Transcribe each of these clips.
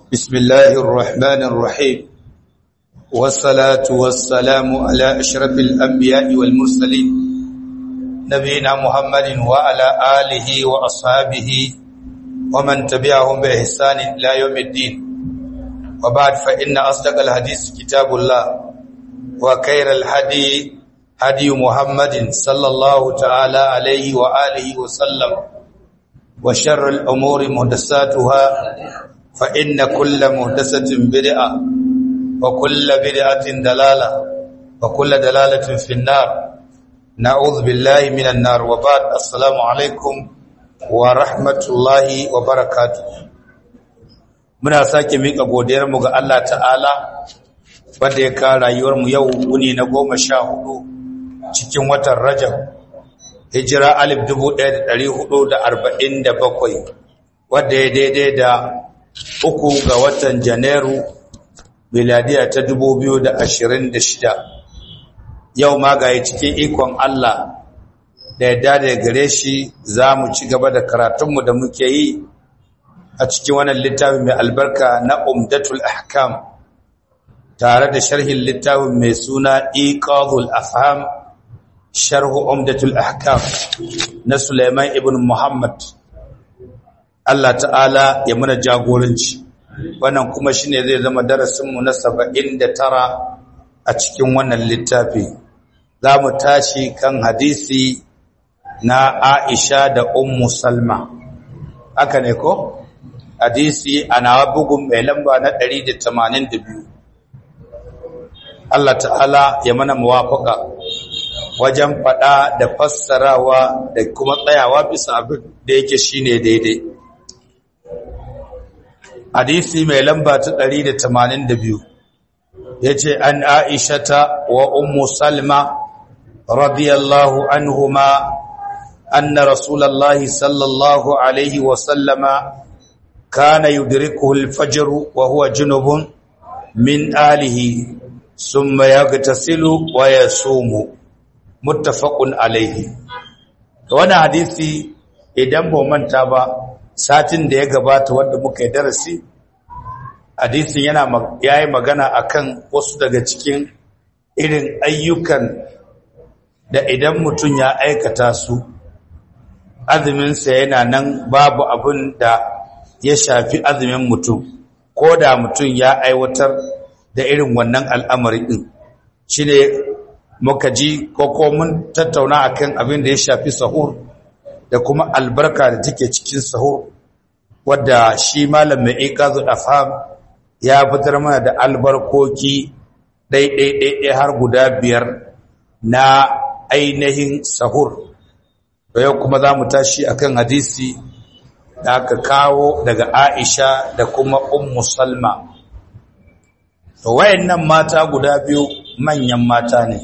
بسم الله الرحمن الرحيم والصلاة والسلام على أشرف الأنبياء والمرسلين نبينا محمد وعلى آله وأصحابه ومن تبعهم بإحسان إلى يوم الدين وبعد فإن أصدق الحديث كتاب الله وخير الهدي هدي محمد صلى الله تعالى عليه وآله وسلم وشر الأمور محدثاتها فإن كل محدثة بدعة وكل بدعة دلالة وكل دلالة في النار نعوذ بالله من النار وبعد السلام عليكم ورحمة الله وبركاته muna sake mika godiyarmu ga Allah ta'ala wanda ya ka rayuwarmu yau wuni na goma sha hudu cikin watan Rajab hijira alif dubu ɗaya da ɗari hudu da arba'in da bakwai wadda ya daidai da uku ga watan janairu miladiya ta dubu biyu da ashirin da shida yau ma ga cikin ikon Allah da yadda da gare shi za mu ci gaba da karatunmu da muke yi a cikin wannan littafin mai albarka na umdatul ahkam tare da sharhin littafin mai suna iqadul afham sharhu umdatul ahkam na Sulaiman ibn Muhammad Allah ta'ala ya muna jagoranci wannan kuma shine zai zama darasin mu na 79 a cikin wannan littafi zamu tashi kan hadisi na Aisha da Ummu Salma haka ne ko hadisi ana bugun mai lamba na 182 Allah ta'ala ya mana muwafaka wajen faɗa da fassarawa da kuma tsayawa bisa abin da yake shine daidai hadisi mai lamba ta 182 yace an aishata wa ummu salma radiyallahu anhuma anna rasulullahi sallallahu alaihi wa sallama kana yudrikuhu al-fajr wa huwa junubun min alihi thumma yaghtasilu wa yasumu muttafaqun alaihi wannan hadisi idan ba manta ba satin da ya gabata wanda muka yi darasi hadisin yana yayi magana akan wasu daga cikin irin ayyukan da idan mutum ya aikata su azumin sa yana nan babu abin da ya shafi azumin mutum ko da mutum ya aiwatar da irin wannan al'amari din shine muka ji ko ko mun tattauna akan abin da ya shafi sahur da kuma albarka da take cikin sahur wadda shi malam mai iqazul afham ya fitar mana da albarkoki ɗaiɗaiɗaiɗai har guda biyar na ainihin sahur da yau kuma za mu tashi akan hadisi da aka kawo daga aisha da kuma ummu salma to wayannan mata guda biyu manyan mata ne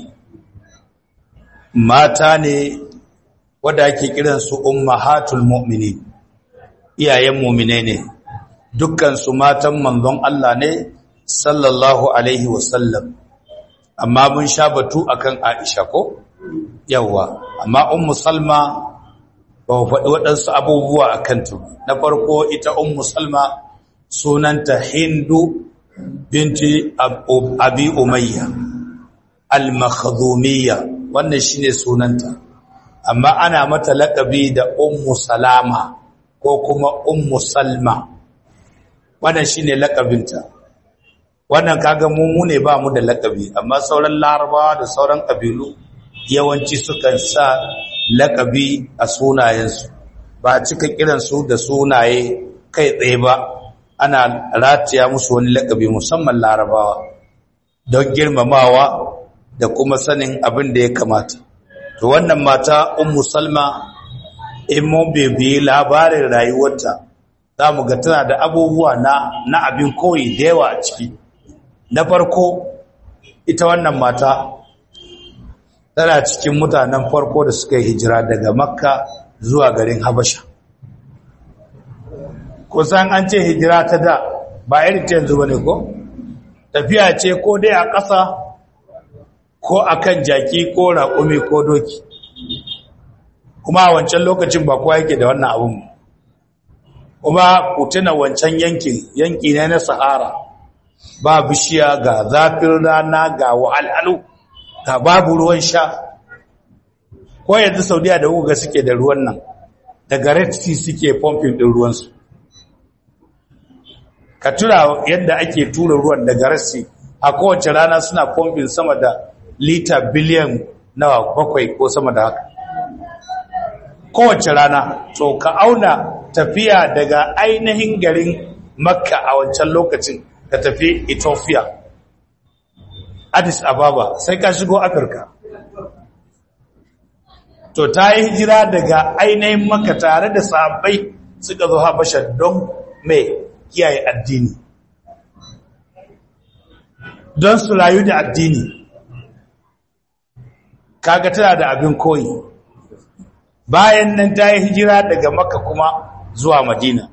mata ne wadda ake kiransu ummahatul mu'minin iyayen mu'mine ne dukkan su matan manzon Allah ne sallallahu alaihi wasallam amma mun sha batu akan Aisha ko yawa amma ummu Salma ba faɗi waɗansu abubuwa akan ta na farko ita ummu Salma sunanta Hindu binti Abi Umayya al-Makhdumiyya wannan shine sunanta amma ana mata laƙabi da ummu salama ko kuma ummu salma wannan shine laƙabinta wannan kaga mu ne ba mu da laƙabi amma sauran larabawa da sauran ƙabilu yawanci sukan sa laƙabi a sunayensu ba a cika kiransu da sunaye kai tsaye ba ana rataya musu wani laƙabi musamman larabawa don girmamawa da kuma sanin abin da ya kamata to wannan mata ummu salma in mun bebe labarin rayuwarta za mu ga tana da abubuwa na na abin koyi da yawa a ciki na farko ita wannan mata tana cikin mutanen farko da suka yi hijira daga makka zuwa garin habasha kusan an ce hijira ta da ba irin ta yanzu ba ne ko tafiya ce ko dai a ƙasa ko akan jaki ko raƙumi ko doki kuma a wancan lokacin ba kowa yake da wannan abun kuma ku tuna wancan yankin yanki ne na sahara ba bishiya ga zafin rana ga wahalhalu ga babu ruwan sha ko yanzu saudiya da uga suke da ruwan nan daga red sea suke pumping din ruwansu ka tura yadda ake tura ruwan daga red sea a kowace rana suna pumping sama da lita biliyan nawa bakwai ko sama da haka kowace rana to ka auna tafiya daga ainihin garin makka a wancan lokacin ka tafi ethiopia addis ababa sai ka shigo afirka to ta yi hijira daga ainihin makka tare da sahabbai suka zo habasha don mai kiyaye addini don su rayu da addini kaga tana da abin koyi bayan nan ta yi hijira daga makka kuma zuwa madina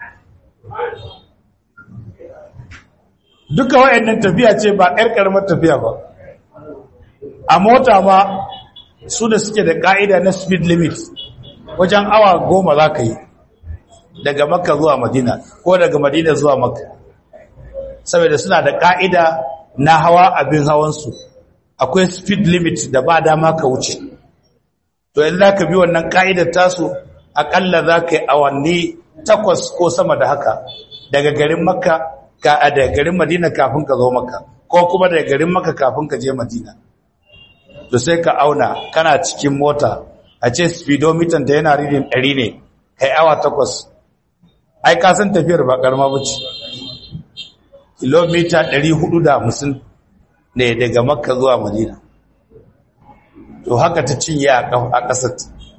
duka wayannan tafiya ce ba ƴar ƙaramar tafiya ba a mota ma su da suke da ƙa'ida na speed limit wajen awa goma za ka yi daga makka zuwa madina ko daga madina zuwa makka saboda suna da ƙa'ida na hawa abin hawansu akwai speed limit da ba dama ka wuce to yanzu za ka bi wannan ƙa'idar tasu aƙalla za ka yi awanni takwas ko sama da haka daga garin makka ka a daga garin madina kafin ka zo makka ko kuma daga garin makka kafin ka je madina to sai ka auna kana cikin mota a ce speedometer da yana reading ɗari ne kai awa takwas ai ka san tafiyar ba ƙarama ba ce kilomita ɗari hudu da hamsin ne daga makka zuwa madina to haka ta cinye a ƙasar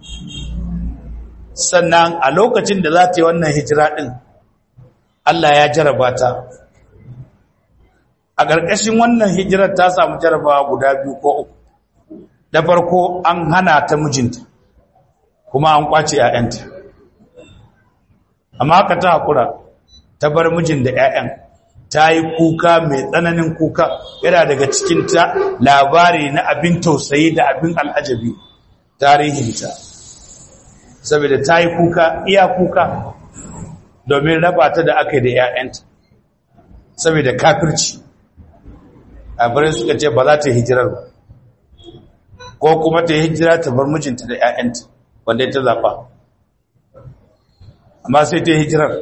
sannan a lokacin da za ta yi wannan hijira ɗin Allah ya jaraba ta a ƙarƙashin wannan hijirar ta samu jarabawa guda biyu ko uku da farko an hana ta mijinta kuma an kwace ‘ya'yanta amma haka ta haƙura ta bar mijin da ‘ya'yan ta yi kuka mai tsananin kuka yana daga cikinta labari na abin tausayi da abin al'ajabi tarihinta saboda ta yi kuka iya kuka domin raba ta da aka yi da ‘ya'yanta saboda kafirci a suka ce ba za ta yi hijirar ba ko kuma ta yi hijira ta bar mijinta da ‘ya'yanta wanda ta zaɓa amma sai ta yi hijirar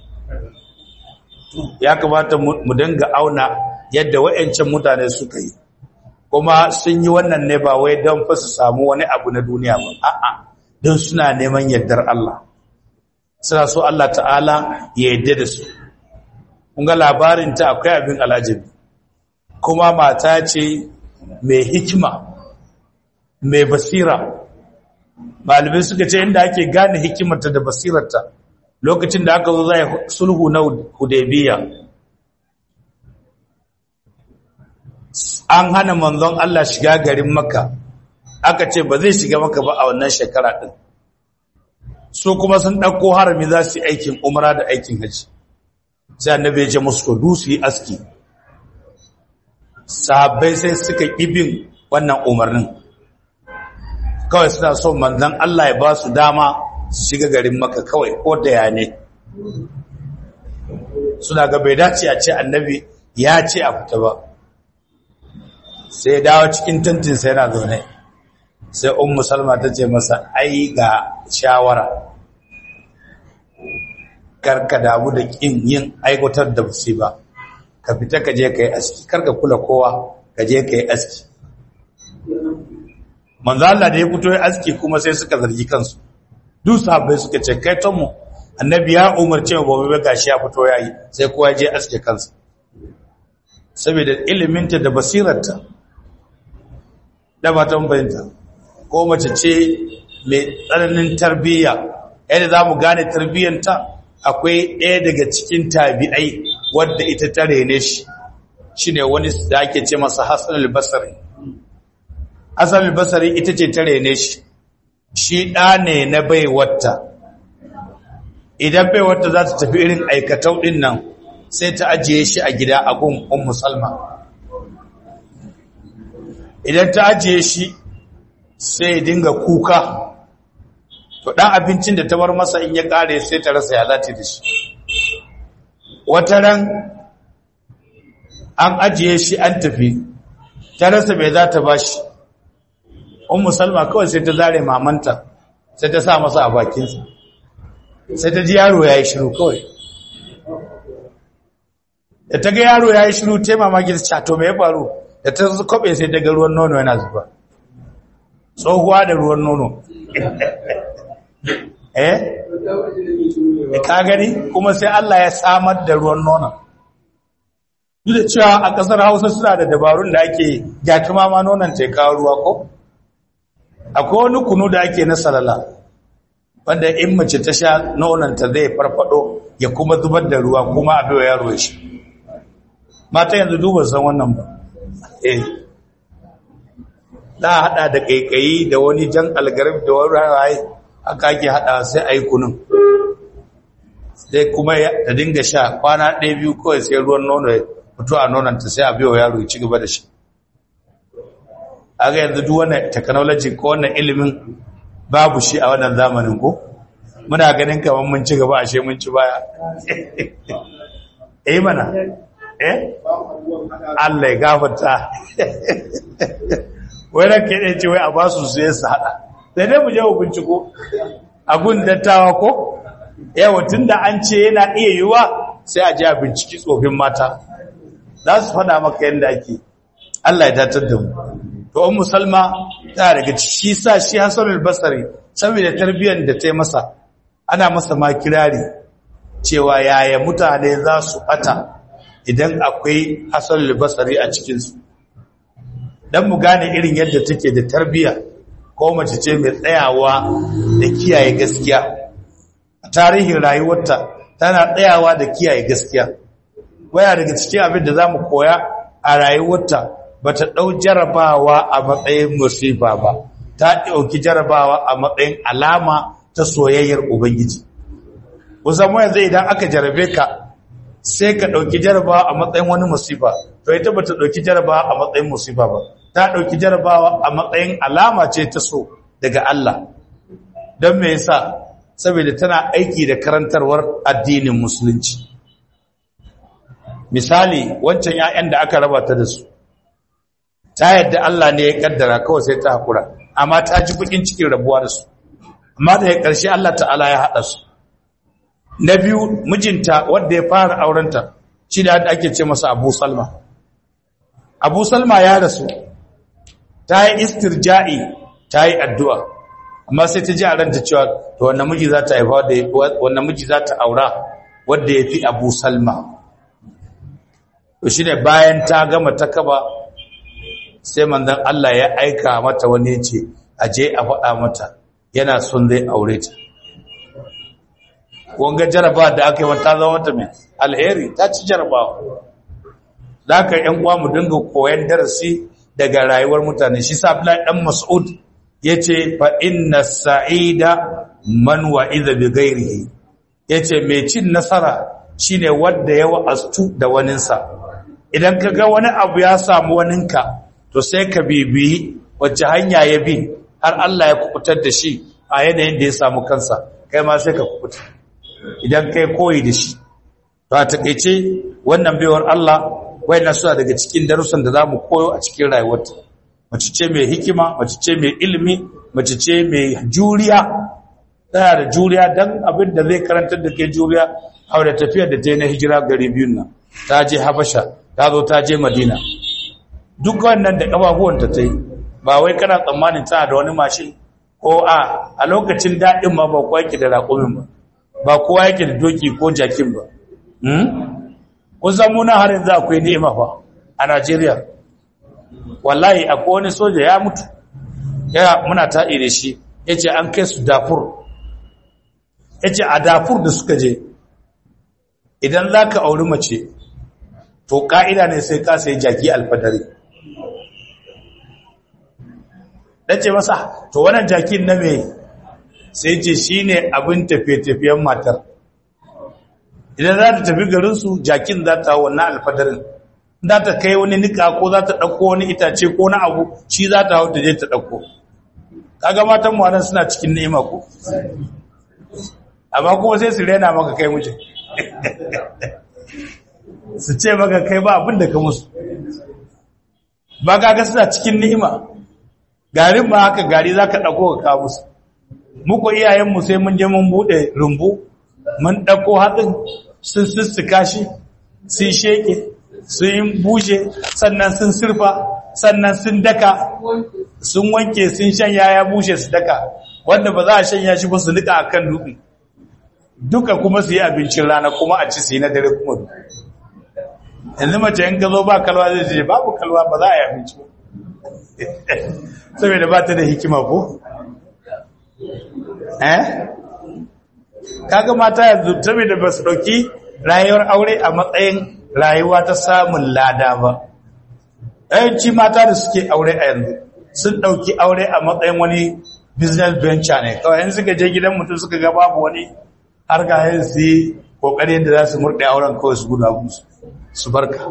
ya kamata mu dinga auna yadda wa'yancan mutane suka yi kuma sun yi wannan ne ba wai don fa su samu wani abu na duniya ba a'a don suna neman yardar Allah suna so Allah ta'ala ya yarda da su kun ga labarin ta akwai abin alajabi kuma mata ce mai hikima mai basira malamai suka ce inda ake gane hikimarta da basirarta lokacin da aka zo zai sulhu na hudaybiya an hana manzon Allah shiga garin makka aka ce ba zai shiga maka ba a wannan shekara din su kuma sun ɗauko harami za su yi aikin umara da aikin haji sai annabi ya ce musu to dusu yi aski sahabbai sai suka ibin wannan umarnin kawai suna so manzon Allah ya ba su dama su shiga garin maka kawai ko da ya ne suna ga bai dace a ce annabi ya ce a fita ba sai dawo cikin tantin sai yana zaune sai ummu salma ta ce masa ai ga shawara karka damu da kin yin aikotar da busi ba ka fita ka je ka yi aski karka kula kowa ka je ka yi aski manzo Allah da ya fito ya aski kuma sai suka zargi kansu duk sahabbai suka ce kai ton mu annabi ya umarce mu gobe gashi ya fito yayi sai kowa ya je aske kansa saboda iliminta da basirarta da ba ta bayanta ko mace ce mai tsananin tarbiyya yadda za mu gane tarbiyyanta akwai ɗaya daga cikin tabi'ai wadda ita ta rene shi shi ne wani da ake ce masa hassan albasari hassan albasari ita ce ta rene shi shi ɗa ne na baiwata idan baiwata za ta tafi irin aikatau ɗin nan sai ta ajiye shi a gida a gun un musalma idan ta ajiye shi sai dinga kuka to dan abincin da ta bar masa in ya kare sai ta rasa ya zata da shi wata ran an ajiye shi an tafi ta rasa mai za ta ba shi ummu salma kawai sai ta zare mamanta sai ta sa masa a bakinsa sai ta ji yaro ya yi shiru kawai da ta ga yaro ya yi shiru ta mamaki ta cato mai faru da ta kwabe sai ta ga ruwan nono yana zuba tsohuwa da ruwan nono eh ka gani kuma sai Allah ya samar da ruwan nono duk da cewa a ƙasar hausa suna da dabarun da ake gyatuma ma nonon ta kawo ruwa ko akwai wani kunu da ake na salala wanda in mace ta sha nononta zai farfado ya kuma zubar da ruwa kuma a bai yaro shi mata yanzu duba san wannan ba eh za a hada da kaikayi da wani jan algarib da wani rawaye aka ake hada sai a yi kunun sai kuma ta dinga sha kwana ɗaya biyu kawai sai ruwan nono ya fito a nononta sai a biyo yaro ya ci gaba da shi aga yanzu duk wannan technology ko wannan ilimin babu shi a wannan zamanin ko muna ganin kamar mun ci gaba ashe mun ci baya eh mana eh Allah ya gafarta wai ranke ne ce wai a ba su sai su hada sai dai mu je mu binciko a gun dattawa ko yawa tunda an ce yana iya yiwa sai a je a binciki tsofin mata za su faɗa maka yadda ake Allah ya datar da mu to ummu salma ta daga shi sa shi hasan al-basri saboda tarbiyyar da ta yi masa ana masa ma kirari cewa yaya mutane za su bata idan akwai hasan al-basri a cikin su dan mu gane irin yadda take da tarbiyya ko mace ce mai tsayawa da kiyaye gaskiya a tarihin rayuwarta tana tsayawa da kiyaye gaskiya waya daga cikin abin da zamu koya a rayuwarta bata ɗau jarabawa a matsayin musifa ba ta ɗauki jarabawa a matsayin alama ta soyayyar ubangiji kusan mu yanzu idan aka jarabe ka sai ka ɗauki jarabawa a matsayin wani musifa to ita bata ɗauki jarabawa a matsayin musifa ba ta ɗauki jarabawa a matsayin alama ce ta so daga Allah don me yasa saboda tana aiki da karantarwar addinin musulunci misali wancan 'ya'yan da aka raba ta da su ta yadda Allah ne ya kaddara kawai sai ta hakura amma ta ji bukin cikin rabuwa da su amma da ya ƙarshe Allah ta'ala ya haɗa su na biyu mijinta wanda ya fara aurenta shi da ake ce masa Abu Salma Abu Salma ya rasu ta yi istirja'i ta yi addu'a amma sai ta ji a ranta cewa to wannan miji za ta haifa da wannan miji za ta aura wanda ya fi Abu Salma to shi ne bayan ta gama ta kaba sai manzon Allah ya aika mata wani ce aje a faɗa mata yana son zai aure ta wanga jaraba da aka yi mata zama mata mai alheri ta ci jarabawa da aka yan uwa mu dinga koyan darasi daga rayuwar mutane shi sa Abdullahi dan Mas'ud yace fa inna sa'ida man wa'iza bi ghairihi yace mai cin nasara shine wanda ya wa'astu da waninsa idan ka ga wani abu ya samu waninka to sai ka bibiyi wacce hanya ya bi har Allah ya kubutar da shi a yanayin da ya samu kansa kai ma sai ka kubuta idan kai koyi da shi to a takeice wannan baiwar Allah wayannan suna daga cikin darussan da zamu koyo a cikin rayuwarta mace ce mai hikima mace ce mai ilimi mace ce mai juriya tana da juriya dan abin da zai karantar da kai juriya a da tafiyar da ta yi na hijira gari biyun nan ta je habasha ta zo ta je madina duk wannan da ƙafafuwanta ta yi ba wai kana tsammanin tana da wani mashin ko a a lokacin daɗin ma ba kowa yake da raƙumin ba ba kowa yake da doki ko jakin ba kun san muna har yanzu akwai ni'ima fa a najeriya wallahi akwai wani soja ya mutu ya muna taɗi da shi ya ce an kai su dafur ya ce a dafur da suka je idan za ka auri mace to ƙa'ida ne sai ka sai jaki alfadari ɗace masa to wannan jakin na mai sai ce shi ne abin tafiye-tafiyen matar idan za ta tafi garinsu jakin za ta wannan alfadarin za ta kai wani nika ko za ta ɗauko wani itace ko na abu shi za ta hau ta je ta ɗauko kaga matan mu nan suna cikin ni'ima ko amma kuma sai su rena maka kai mijin su ce maka kai ba abin da ka musu ba kaga suna cikin ni'ima garin ma haka gari zaka dauko ka kawo musu muku iyayenmu sai mun je mun bude rumbu mun dauko hatsin sun sussuka shi sun sheke sun yi bushe sannan sun surfa sannan sun daka sun wanke sun shanya ya bushe su daka wanda ba za a shanya shi ba su nika a kan dutse duka kuma su yi abincin rana kuma a ci su yi na dare kuma yanzu mace in ka zo ba kalwa zai ce babu kalwa ba za a yi abinci ba saboda ba ta da hikima ko eh kaga mata yanzu saboda ba su dauki rayuwar aure a matsayin rayuwa ta samun lada ba yawanci mata da suke aure a yanzu sun dauki aure a matsayin wani business venture ne kawai yanzu suka je gidan mutum suka ga babu wani har ga yin su yi kokari yadda za su murɗe auren kawai su guda musu su barka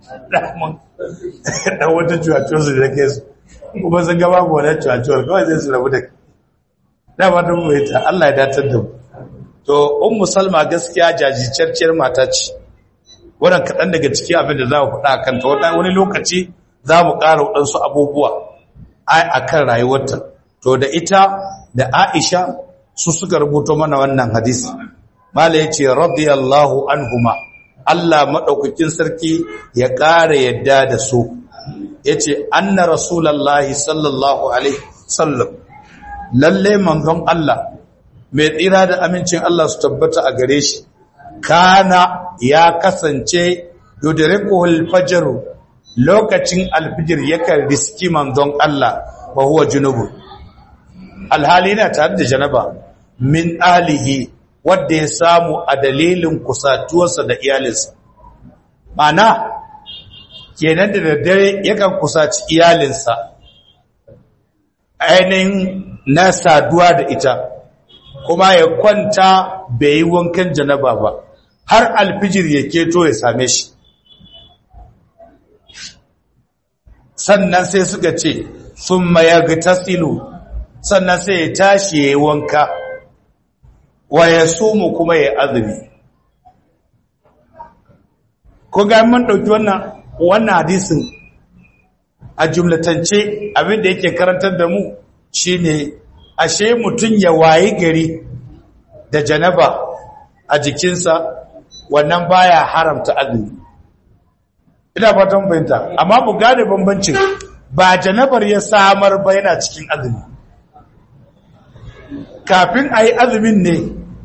dan wata cuwacuwar su da ke su kuma sun ga babu wani cuwacuwar kawai zai su rabu da dama don mai ta Allah ya datar da mu to ummu salma gaskiya jajircecciyar mata ce wannan kaɗan daga cikin abin da za mu faɗa kan ta wani lokaci za mu ƙara waɗansu abubuwa a kan rayuwarta to da ita da aisha su suka rubuto mana wannan hadisi mala ya ce radiyallahu anhuma Allah maɗaukakin sarki ya ƙara yadda da su ya ce anna rasulallah sallallahu alaihi sallam lalle manzon Allah mai tsira da amincin Allah su tabbata a gare shi kana ya kasance yudrikuhul fajr lokacin alfijir yakan riski manzon Allah wa huwa junubu alhali yana tare da janaba min alihi wanda ya samu a dalilin kusatuwarsa da iyalinsa mana kenan da daddare yakan kusaci iyalinsa ainihin na saduwa da ita kuma ya kwanta bai yi wankan janaba ba har alfijir ya keto ya same shi sannan sai suka ce sun mayar tasilu sannan sai ya tashi ya yi wanka wa ya sumu kuma ya azumi ko ga mun ɗauki wannan wannan hadisin a jumlatance abinda yake karantar da mu shine ashe mutum ya wayi gari da janaba a jikinsa wannan baya haramta azumi ina fatan fahimta amma mu gane bambancin ba janabar ya samar ba yana cikin azumi kafin a yi azumin ne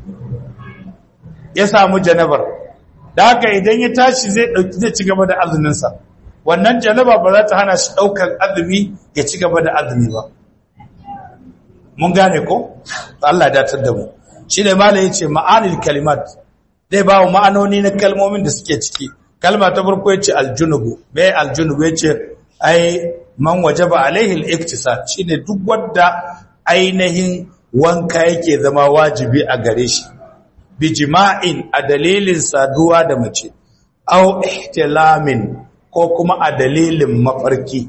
ya samu janabar da haka idan ya tashi zai ɗauki zai ci gaba da azuminsa wannan janaba ba za ta hana shi ɗaukar azumi ya ci gaba da azumi ba mun gane ko Allah ya datar da mu shi ne malai yace ma'anil kalimat dai ba ma'anoni na kalmomin da suke ciki kalma ta farko yace aljunubu me aljunubu yace ai man wajaba alaihi al-iktisab shine duk wanda ainihin wanka yake zama wajibi a gare shi bi jima'in a dalilin saduwa da mace aw ihtilamin ko kuma a dalilin mafarki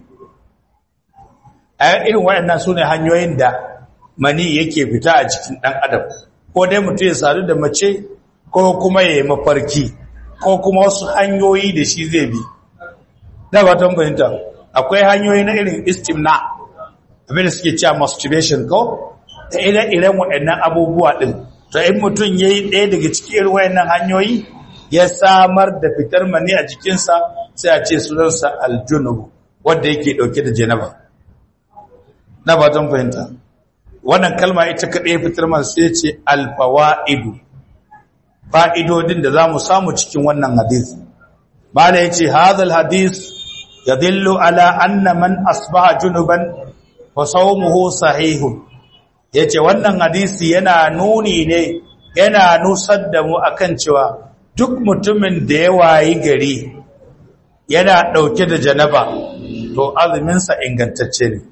a irin waɗannan sune hanyoyin da mani yake fita a cikin ɗan adam ko dai mutum ya sadu da mace ko kuma ya yi mafarki ko kuma wasu hanyoyi da shi zai bi da ba tan fahimta akwai hanyoyi na irin istimna abin da suke cewa masturbation ko da ire-iren waɗannan abubuwa ɗin to in mutum ya yi ɗaya daga cikin irin waɗannan hanyoyi ya samar da fitar mani a jikinsa sai a ce sunansa aljunubu wanda yake ɗauke da janaba na ba tan fahimta wannan kalma ita kaɗai fitar man sai ce alfawa'idu fa'idodin da za mu samu cikin wannan hadis ba da ya ce hazal hadis ya dillo ala anna man asbaha junuban fa sawmuhu sahihun ya ce wannan hadisi yana nuni ne yana nusar da mu akan cewa duk mutumin da ya wayi gari yana ɗauke da janaba to azuminsa ingantacce ne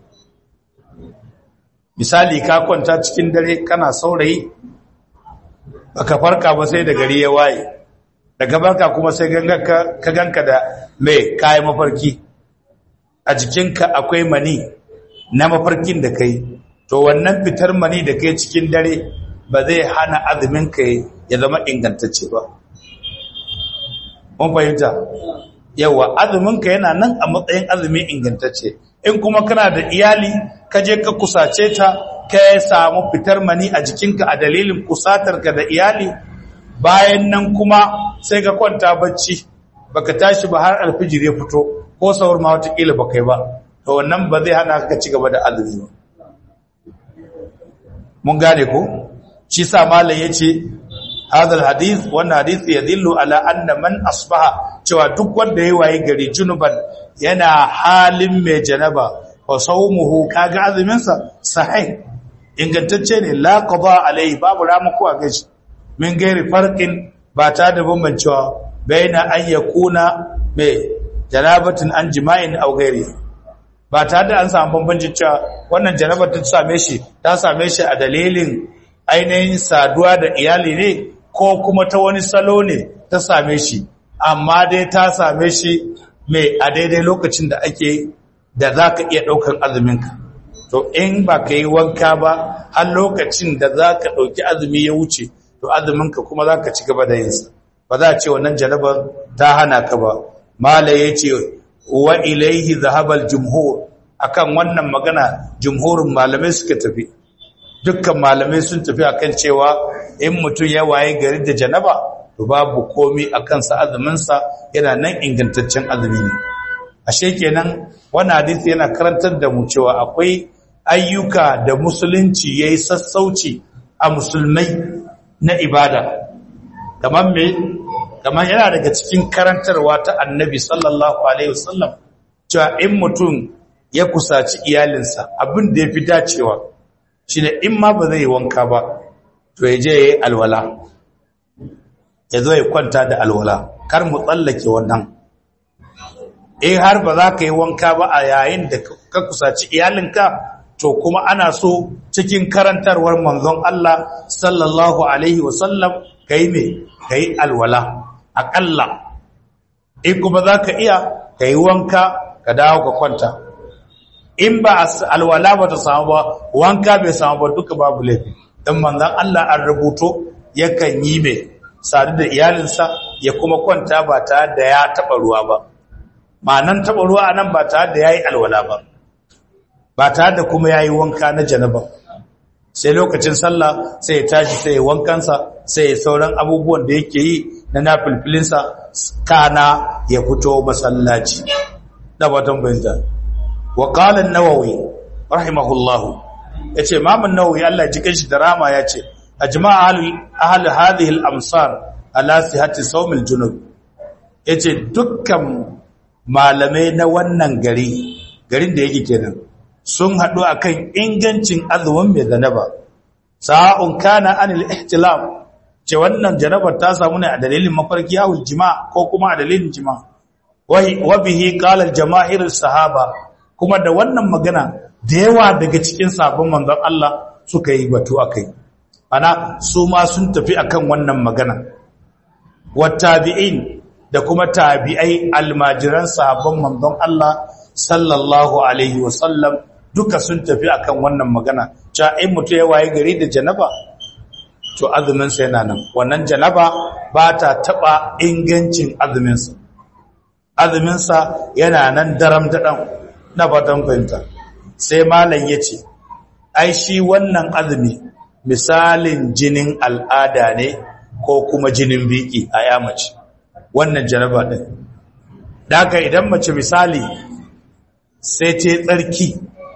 misali ka kwanta cikin dare kana saurayi baka farka ba sai da gari ya waye daga barka kuma sai ka ganka da mai kayan mafarki a jikinka akwai mani na mafarkin da kai to wannan fitar mani da kai cikin dare ba zai hana azumin ka ya zama ingantacce ba mun fahimta yawa azumin ka yana nan a matsayin azumi ingantacce in kuma kana da iyali ka je ka kusace ta ka samu fitar mani a jikinka a dalilin kusatarka da iyali bayan nan kuma sai ka kwanta bacci baka tashi ba har alfijir ya fito ko sahur ma watakila ba kai ba to wannan ba zai hana ka ci gaba da azumi ba mun gane ko shi sa malam yace hadal hadith wannan hadith yadillu ala anna man asbaha cewa duk wanda yayi waye gari junuban yana halin mai janaba wa sawmuhu kaga azumin sa sahih ingantacce ne la qada alai babu ramuku a gashi min gairi farqin ba ta da bambancewa baina an yakuna mai janabatin an jima'in aw gairi ba ta da an samu bambancin cewa wannan janabar ta same shi ta same shi a dalilin ainihin saduwa da iyali ne ko kuma ta wani salo ne ta same shi amma dai ta same shi mai a daidai lokacin da ake da za ka iya ɗaukar azuminka to in ba ka yi wanka ba har lokacin da za ka ɗauki azumi ya wuce to azuminka kuma za ka ci gaba da yinsa ba za a ce wannan janabar ta hana ka ba mala ya ce wa ilaihi zahabal jumhur akan wannan magana jumhurin malamai suka tafi dukkan malamai sun tafi akan cewa in mutum ya waye gari da janaba to babu komi a kansa azuminsa yana nan ingantaccen azumi ne ashe kenan wannan hadisi yana karantar da mu cewa akwai ayyuka da musulunci yayi sassauci a musulmai na ibada kamar me kamar yana daga cikin karantarwa ta annabi sallallahu alaihi wasallam cewa in mutum ya kusaci iyalinsa abin da ya fi dacewa shi ne in ma ba zai yi wanka ba to ya je ya yi alwala ya zo ya kwanta da alwala kar mu tsallake wannan in har ba za ka yi wanka ba a yayin da ka kusaci iyalinka to kuma ana so cikin karantarwar manzon Allah sallallahu alaihi wasallam ka yi mai ka yi alwala aƙalla in kuma za ka iya ka yi wanka ka dawo ka kwanta in ba alwala ba ta samu ba wanka bai samu ba duka babu laifi don manzan Allah an rubuto yakan yi mai sadu da iyalinsa ya kuma kwanta ba tare da ya taɓa ruwa ba ma'anan taɓa ruwa a nan ba tare da ya yi alwala ba ba tare da kuma ya yi wanka na janaba sai lokacin sallah sai ya tashi sai ya wankansa sai ya sauran abubuwan da yake yi na nafilfilinsa kana ya fito masallaci na batan bayyanta wa qala an-nawawi rahimahullah yace imam an-nawawi Allah ji kanshi da rama yace ajma'a ahli ahli hadhihi al-amsar ala sihhati sawm al-junub yace dukkan malamai na wannan gari garin da yake kenan sun haɗu akan ingancin azumin mai zanaba sa'un kana anil ihtilam ce wannan janabar ta samu ne a dalilin mafarki yawon jima ko kuma a dalilin jima wa bihi qala al-jama'ir sahaba kuma da wannan magana da yawa daga cikin sabon manzon Allah suka yi batu akai ana su ma sun tafi akan wannan magana wattabi'in da kuma tabi'ai almajiran sahabban manzon Allah sallallahu alaihi wasallam duka sun tafi akan wannan magana cewa in mutu ya waye gari da janaba to azumin sa yana nan wannan janaba ba ta taba ingancin azumin sa azumin sa yana nan daram dadan na fatan fahimta sai malam yace ai shi wannan azumi misalin jinin al'ada ne ko kuma jinin biki a ya mace wannan janaba din daga idan mace misali sai ta tsarki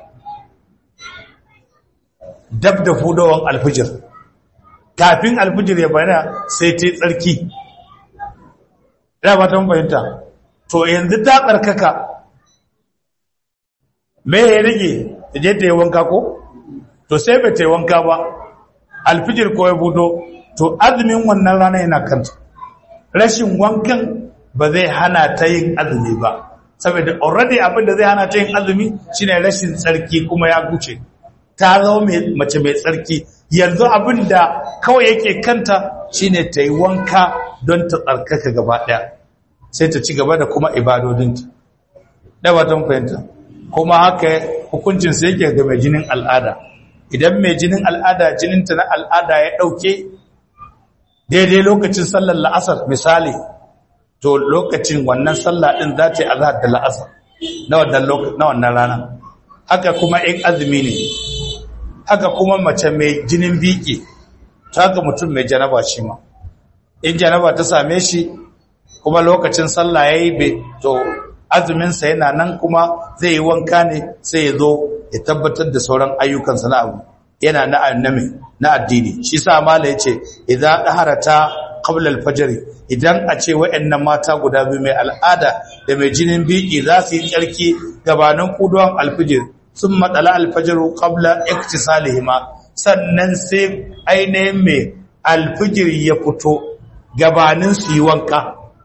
dab da hudawan alfijir kafin alfijir ya bayyana sai ta tsarki ina ba ta fahimta to yanzu ta tsarkaka me ya rage ta je ta yi wanka ko to sai bai ta yi wanka ba alfijir ko ya budo to azumin wannan rana yana kanta rashin wankan ba zai hana ta yin azumi ba saboda already abin da zai hana ta yin azumi shine rashin tsarki kuma ya guce ta zama mace mai tsarki yanzu abin da kawai yake kanta shine ta yi wanka don ta tsarkaka gaba ɗaya sai ta ci gaba da kuma ibadodinta da ba ta fahimta kuma haka hukuncinsa yake ga mai jinin al'ada idan mai jinin al'ada jininta na al'ada ya ɗauke daidai lokacin sallar la'asar misali to lokacin wannan sallah ɗin za ta yi azhar da la'asar na wannan rana haka kuma in azumi ne haka kuma mace mai jinin biki ta haka mutum mai janaba shi ma in janaba ta same shi kuma lokacin sallah ya yi to azuminsa yana nan kuma zai yi wanka ne sai ya zo ya tabbatar da sauran ayyukansa na abu yana na annami na addini shi sa mala yace idza daharata qabla al-fajr idan a ce wayannan mata guda biyu mai al'ada da mai jinin biki za su yi tsarki gabanin kuduwan al-fajr sun matsala al-fajr qabla iktisalihima sannan sai ainihin mai al-fajr ya fito gabanin su yi wanka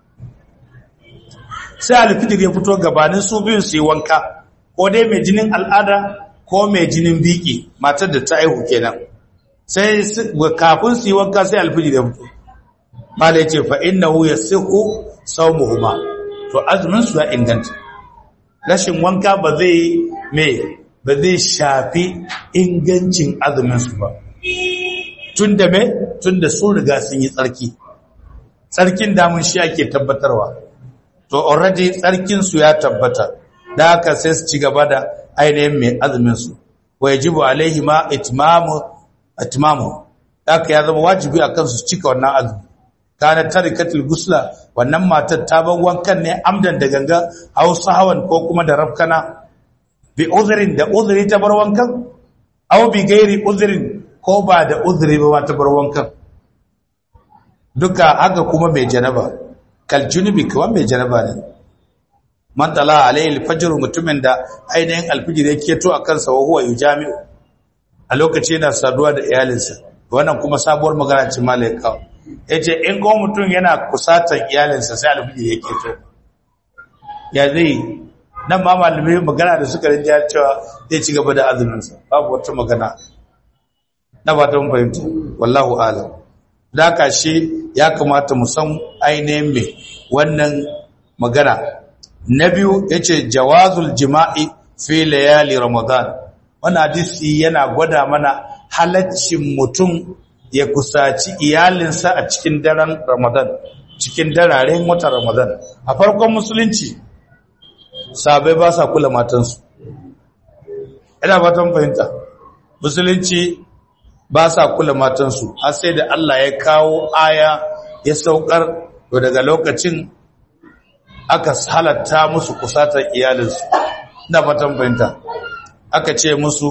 sai al-fajr ya fito gabanin su biyun su yi wanka ko dai mai jinin al'ada ko mai jinin biki matar da ta aihu kenan sai kafin su yi wanka sai alfiji da fito mala yace fa innahu yasihu sawmuhuma to azumin su ya inganta rashin wanka ba zai me ba zai shafi ingancin azumin su ba tunda me tunda sun riga sun yi tsarki tsarkin damun shi ake tabbatarwa to already tsarkin su ya tabbata da haka sai su ci gaba da ainihin mai azuminsu wa yajibu alaihi ma itmamu itmamu haka ya zama wajibi a kansu cika wannan azumi kana tarikatul gusla wannan matar ta bar wankan ne amdan da ganga aw sahawan ko kuma da rafkana bi uzrin da uzri ta bar wankan aw bi gairi uzrin ko ba da uzri ba ta bar wankan duka haka kuma mai janaba kal junubi kuma mai janaba ne man tala alayhi alfajr mutumin da ainihin alfijir yake to a kansa wa huwa yujami'u a lokaci yana saduwa da iyalinsa wannan kuma sabuwar magana ce malaika yace in ko mutum yana kusatan iyalinsa sai alfijir yake to ya zai nan ma malamai magana da suka rinja cewa zai ci gaba da azumin sa babu wata magana na ba ta fahimta wallahu alam da ka shi ya kamata mu san ainihin me wannan magana na biyu ya ce jawazul jima'i fi layali ramadan wani hadisi yana gwada mana halaccin mutum ya kusaci iyalinsa a cikin daren ramadan cikin dararen watan ramadan a farkon musulunci sabai ba sa kula matansu ina fatan fahimta musulunci ba sa kula matansu har sai da Allah ya kawo aya ya saukar to daga lokacin aka halatta musu kusatar iyalinsu na fatan fahimta aka ce musu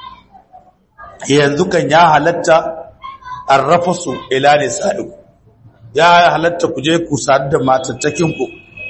yanzu kan ya halatta an rafa su ila ne sadu ya halatta ku je ku sadu da matattakinku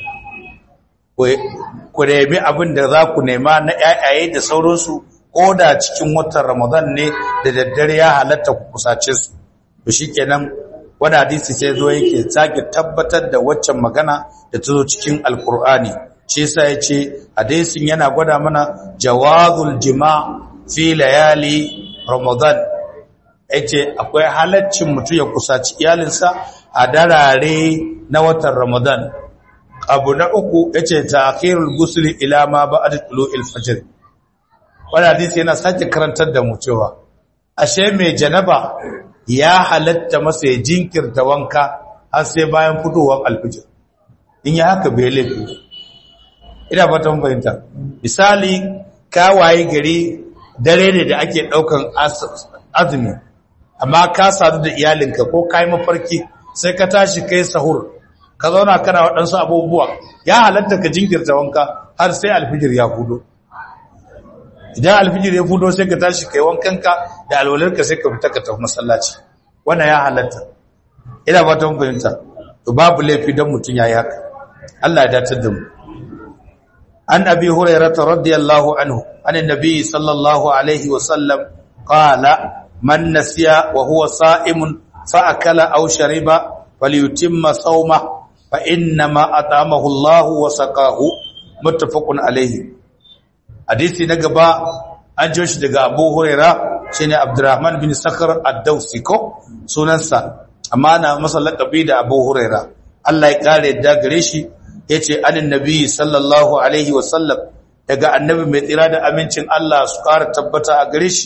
ku nemi abin da za ku nema na yayaye da sauransu ko da cikin watan ramadan ne da daddare ya halatta ku kusace su to shikenan wani hadisi sai zo yake sake tabbatar da waccan magana da ta zo cikin alkur'ani shi yasa yace hadisin yana gwada mana jawazul jima' fi layali ramadan yace akwai halaccin mutum ya kusaci iyalinsa a darare na watan ramadan abu na uku yace ta'khirul ghusl ila ma ba'da tulu'il fajr wannan hadisi yana sake karantar da mu cewa ashe mai janaba ya halatta masa ya jinkirta wanka har sai bayan fitowar alfijir in ya haka bai laifi ina fata mun fahimta misali ka waye gari dare ne da ake daukan azumi amma ka sadu da iyalinka ko kai mafarki sai ka tashi kai sahur ka zauna kana waɗansu abubuwa ya halatta ka jinkirta wanka har sai alfijir ya fudo idan alfijir ya fudo sai ka tashi kai wankanka da alwalarka sai ka fita ka tafi masallaci wannan ya halatta ina ba ta fahimta to babu laifi dan mutun yayi haka Allah ya datar da mu an abi hurairah radiyallahu anhu an annabi sallallahu alaihi wa sallam qala man nasiya wa huwa sa'imun fa akala aw shariba falyutimma sawma fa inna ma atamahu Allah wa saqahu muttafaqun alaihi hadisi na gaba an jo shi daga abu huraira shi ne abdurrahman bin sakar addausi ko sunansa amma na masa laƙabi da abu huraira allah ya ƙara yadda gare shi ya ce anin nabi sallallahu alaihi wasallam daga annabi mai tsira da amincin allah su ƙara tabbata a gare shi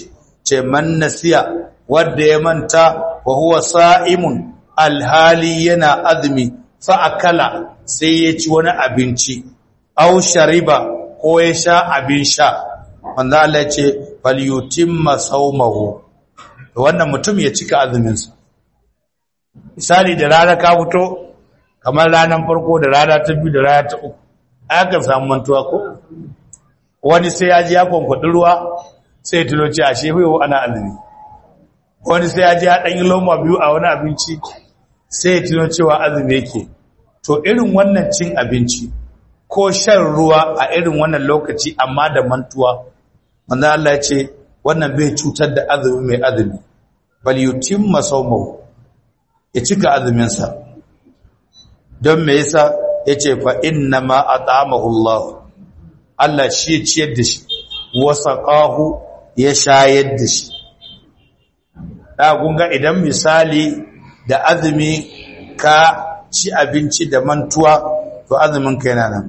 ce man nasiya wanda ya manta wa huwa sa'imun alhali yana azumi fa akala sai ya ci wani abinci aw shariba ko ya sha abin sha wanda Allah ya ce falyutimma sawmahu wannan mutum ya cika azuminsa misali da rana ka fito kamar ranar farko da rana ta biyu da rana ta uku aka samu mantuwa ko wani sai ya ji ya kwankwaɗi ruwa sai tuno ce a shefe wa ana azumi wani sai ya ji ya ɗanyi loma biyu a wani abinci sai ya tuno cewa azumi yake to irin wannan cin abinci ko shan ruwa a irin wannan lokaci amma da mantuwa manzo Allah ya ce wannan bai cutar da azumi mai azumi bal yutimma sawmahu ya cika azumin sa don me yasa yace fa inna ma at'amahu Allah Allah shi ya ciyar da shi wa saqahu ya shayar da shi da gunga idan misali da azumi ka ci abinci da mantuwa to azumin ka yana nan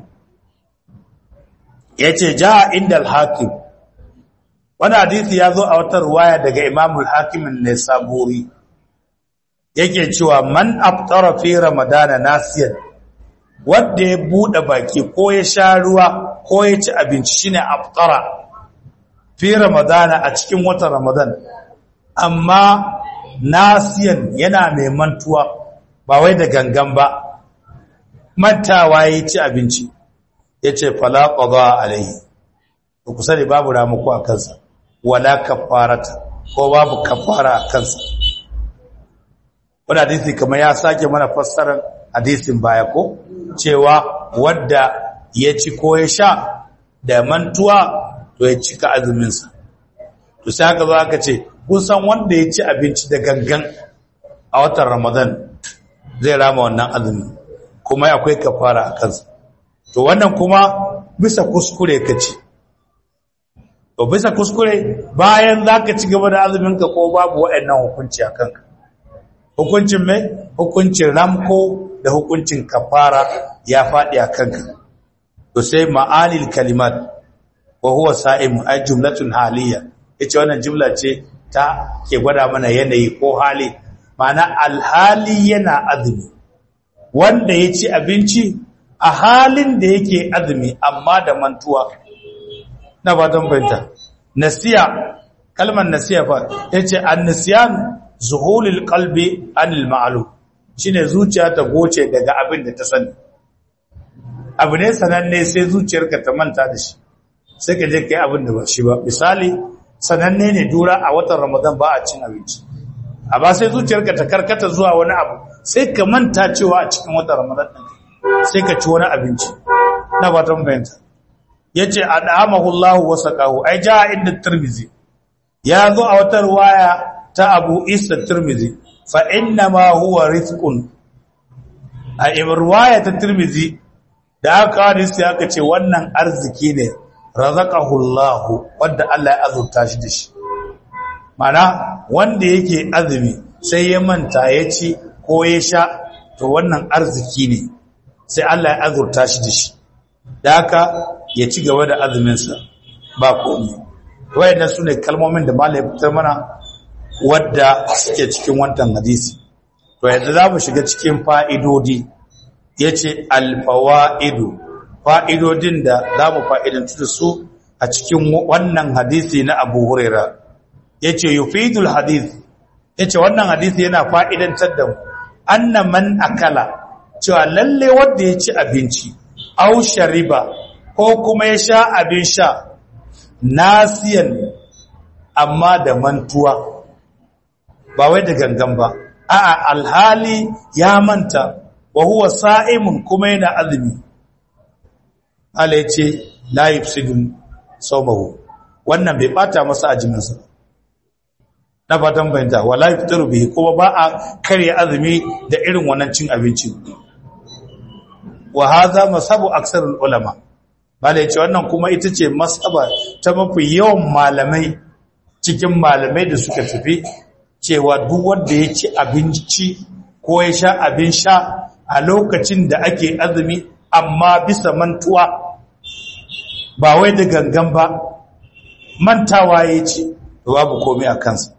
yace ja inda al-hakim wani hadisi ya zo a wata ruwaya daga imamul hakimin ne saburi yake cewa man aftara fi ramadana nasiyan wanda ya bude baki ko ya sha ruwa ko ya ci abinci shine aftara fi ramadana a cikin watan ramadan amma nasiyan yana mai mantuwa ba wai da gangan ba mantawa ya ci abinci yace fala qada alaihi ku sani babu ramuku a kansa wala kafarata ko babu kafara a kansa wani hadisi kamar ya sake mana fassarar hadisin baya ko cewa wadda ya ci ko ya sha da mantuwa to ya cika azuminsa to sai aka zo aka ce kun san wanda ya ci abinci da gangan a watan ramadan zai rama wannan azumi kuma akwai kafara a kansa to wannan kuma bisa kuskure ka ci to bisa kuskure bayan za ka ci gaba da azuminka ko babu waɗannan hukunci a kanka hukuncin mai hukuncin ramko da hukuncin kafara ya faɗi a kanka to sai ma'anil kalimat wa huwa sa'im ay jumlatun haliyya yace wannan jumla ce ta ke gwada mana yanayi ko hali ma'ana alhali yana azumi wanda ya ci abinci a halin da yake azumi amma da mantuwa na fatan fahimta nasiya kalmar nasiya fa yace an-nisyan zuhulul qalbi anil ma'lum shine zuciya ta goce daga abin da ta sani abu ne sananne sai zuciyarka ta manta da shi sai ka je kai abin da ba shi ba misali sananne ne dura a watan ramadan ba a cin abinci amma sai zuciyarka ta karkata zuwa wani abu sai ka manta cewa a cikin watan ramadan sai ka ci wani abinci na fatan fahimta yace adamahu Allahu wa saqahu ai ja inda Tirmidhi ya zo a wata riwaya ta Abu Isa Tirmidhi fa inna ma huwa rizqun a riwaya ta Tirmidhi da aka hadisi aka ce wannan arziki ne razaqahu Allahu wanda Allah ya azurta shi da shi mana wanda yake azumi sai ya manta ya ci ko ya sha to wannan arziki ne sai Allah ya azurta shi da shi da haka ya ci gaba da azuminsa ba komi wayannan su ne kalmomin da malai fitar mana wadda suke cikin wantan hadisi to yanzu za mu shiga cikin fa'idodi ya ce alfawa'idu fa'idodin da za mu fa'idantu da su a cikin wannan hadisi na abu huraira ya ce yufidul hadisi ya ce wannan hadisi yana fa'idantar da mu anna man akala cewa lalle wanda ya ci abinci au shariba ko kuma ya sha abin sha nasiyan amma da mantuwa ba wai da gangan ba a'a alhali ya manta wa huwa sa'imun kuma yana azumi Allah yace la yufsidun sawmahu wannan bai bata masa ajiminsa na fatan bayanta wala yuftaru bihi kuma ba a karya azumi da irin wannan cin abinci wa hadha masabu aksarul ulama bala yace wannan kuma ita ce masaba ta mafi yawan malamai cikin malamai da suka tafi cewa duk wanda ya ci abinci ko ya sha abin sha a lokacin da ake azumi amma bisa mantuwa ba wai da gangan ba mantawa ya ci babu komai a kansa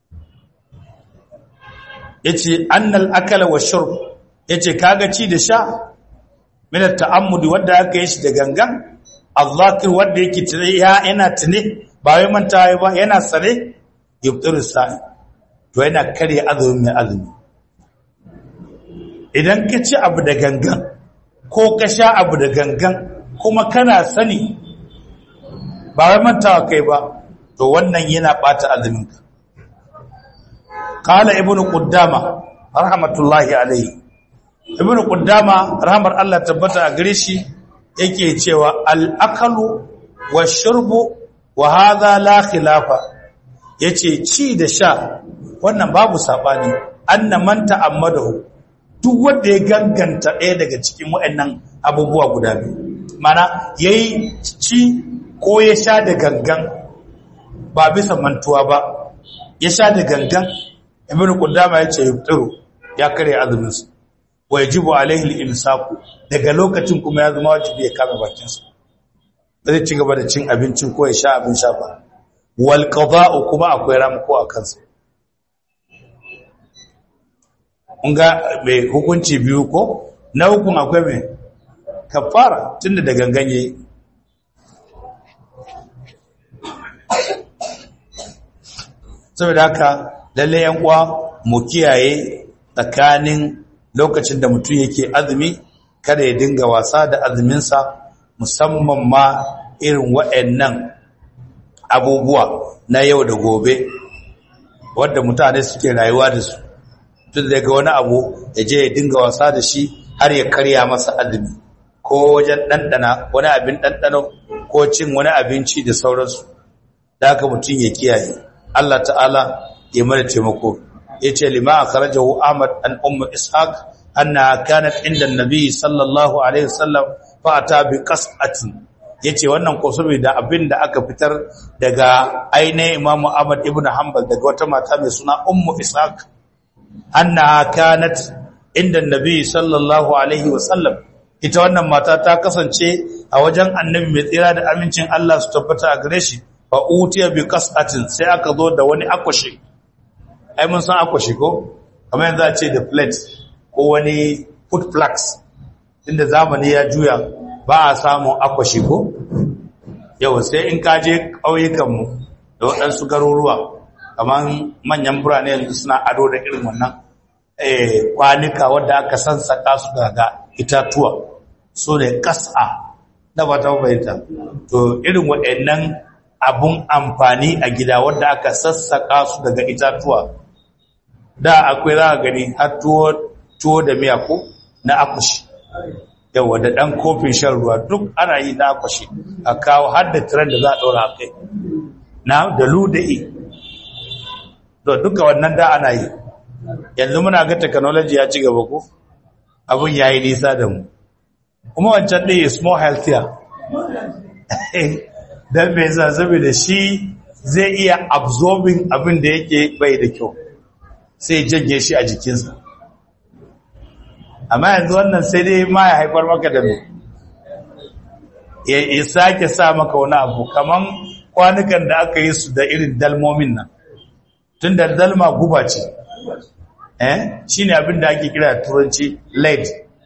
yace annal akala wa shurb yace kaga ci da sha min ta'ammudi wanda aka yi shi da gangan azzakir wanda yake tare ya yana tune ba wai manta ba yana sare yubtiru sa'i to yana kare azumin mai azumi idan ka ci abu da gangan ko ka sha abu da gangan kuma kana sani ba wai mantawa kai ba to wannan yana bata azuminka qala ibnu quddama rahmatullahi alayhi ibnu quddama rahmar Allah tabbata a gare shi yake cewa al-akalu wash-shurbu wa hadha la khilafa yace ci da sha wannan babu sabani anna man ta'ammadahu duk wanda ya ganganta ɗaya daga cikin waɗannan abubuwa guda biyu mana yayi ci ko ya sha da gangan ba bisa mantuwa ba ya sha da gangan ibnu qudama yace yuftiru ya kare azumin sa wa yajibu alaihi al-imsaku daga lokacin kuma ya zama wajibi ya kame bakin sa zai ci gaba da cin abincin ko ya sha abin sha ba wal qada'u kuma akwai ramko a kansa mun ga mai hukunci biyu ko na hukun akwai mai kafara tunda da gangan yayi saboda haka lalle yan uwa mu kiyaye tsakanin lokacin da mutum yake azumi kada ya dinga wasa da azuminsa musamman ma irin waɗannan abubuwa na yau da gobe wadda mutane suke rayuwa da su tun da ga wani abu ya je ya dinga wasa da shi har ya karya masa azumi ko wajen ɗanɗana wani abin ɗanɗano ko cin wani abinci da sauransu da haka mutum ya kiyaye Allah ta'ala ya mana taimako yace lima akhrajahu Ahmad an ummu Ishaq anna kanat inda an-nabi sallallahu alaihi wasallam fa ata bi qas'atin yace wannan ko saboda abinda aka fitar daga ainihin Imam Ahmad ibn Hanbal daga wata mata mai suna ummu Ishaq anna kanat inda an-nabi sallallahu alaihi wasallam ita wannan mata ta kasance a wajen annabi mai tsira da amincin Allah su tabbata a gare shi fa utiya bi qas'atin sai aka zo da wani akwashi ai mun san akwashi ko kamar yanzu a ce da plate ko wani food flags inda zamani ya juya ba a samun akwashi ko yau sai in ka je ƙauyukanmu da waɗansu garuruwa kamar manyan birane yanzu suna ado da irin wannan kwanuka wadda aka sansaka su daga itatuwa so ne ƙasa na ba ta bayyanta to irin waɗannan abun amfani a gida wadda aka sassaka su daga itatuwa da akwai za a gani har tuwo da miya ko na akushi yawa da ɗan kofin shan ruwa duk ana yi na akushi a kawo har da tiran da za a ɗora a kai na da luda'i to duka wannan da ana yi yanzu muna ga technology ya ci gaba ko abin ya yi nisa da mu kuma wancan ɗaya is more healthier don mai sa saboda shi zai iya absorbing abin da yake bai da kyau sai janye shi a jikinsa amma yanzu wannan sai dai ma ya haifar maka da mai ya sake sa maka wani abu kaman kwanukan da aka yi su da irin dalmomin nan tun da dalma guba ce eh shi ne abin da ake kira turanci lead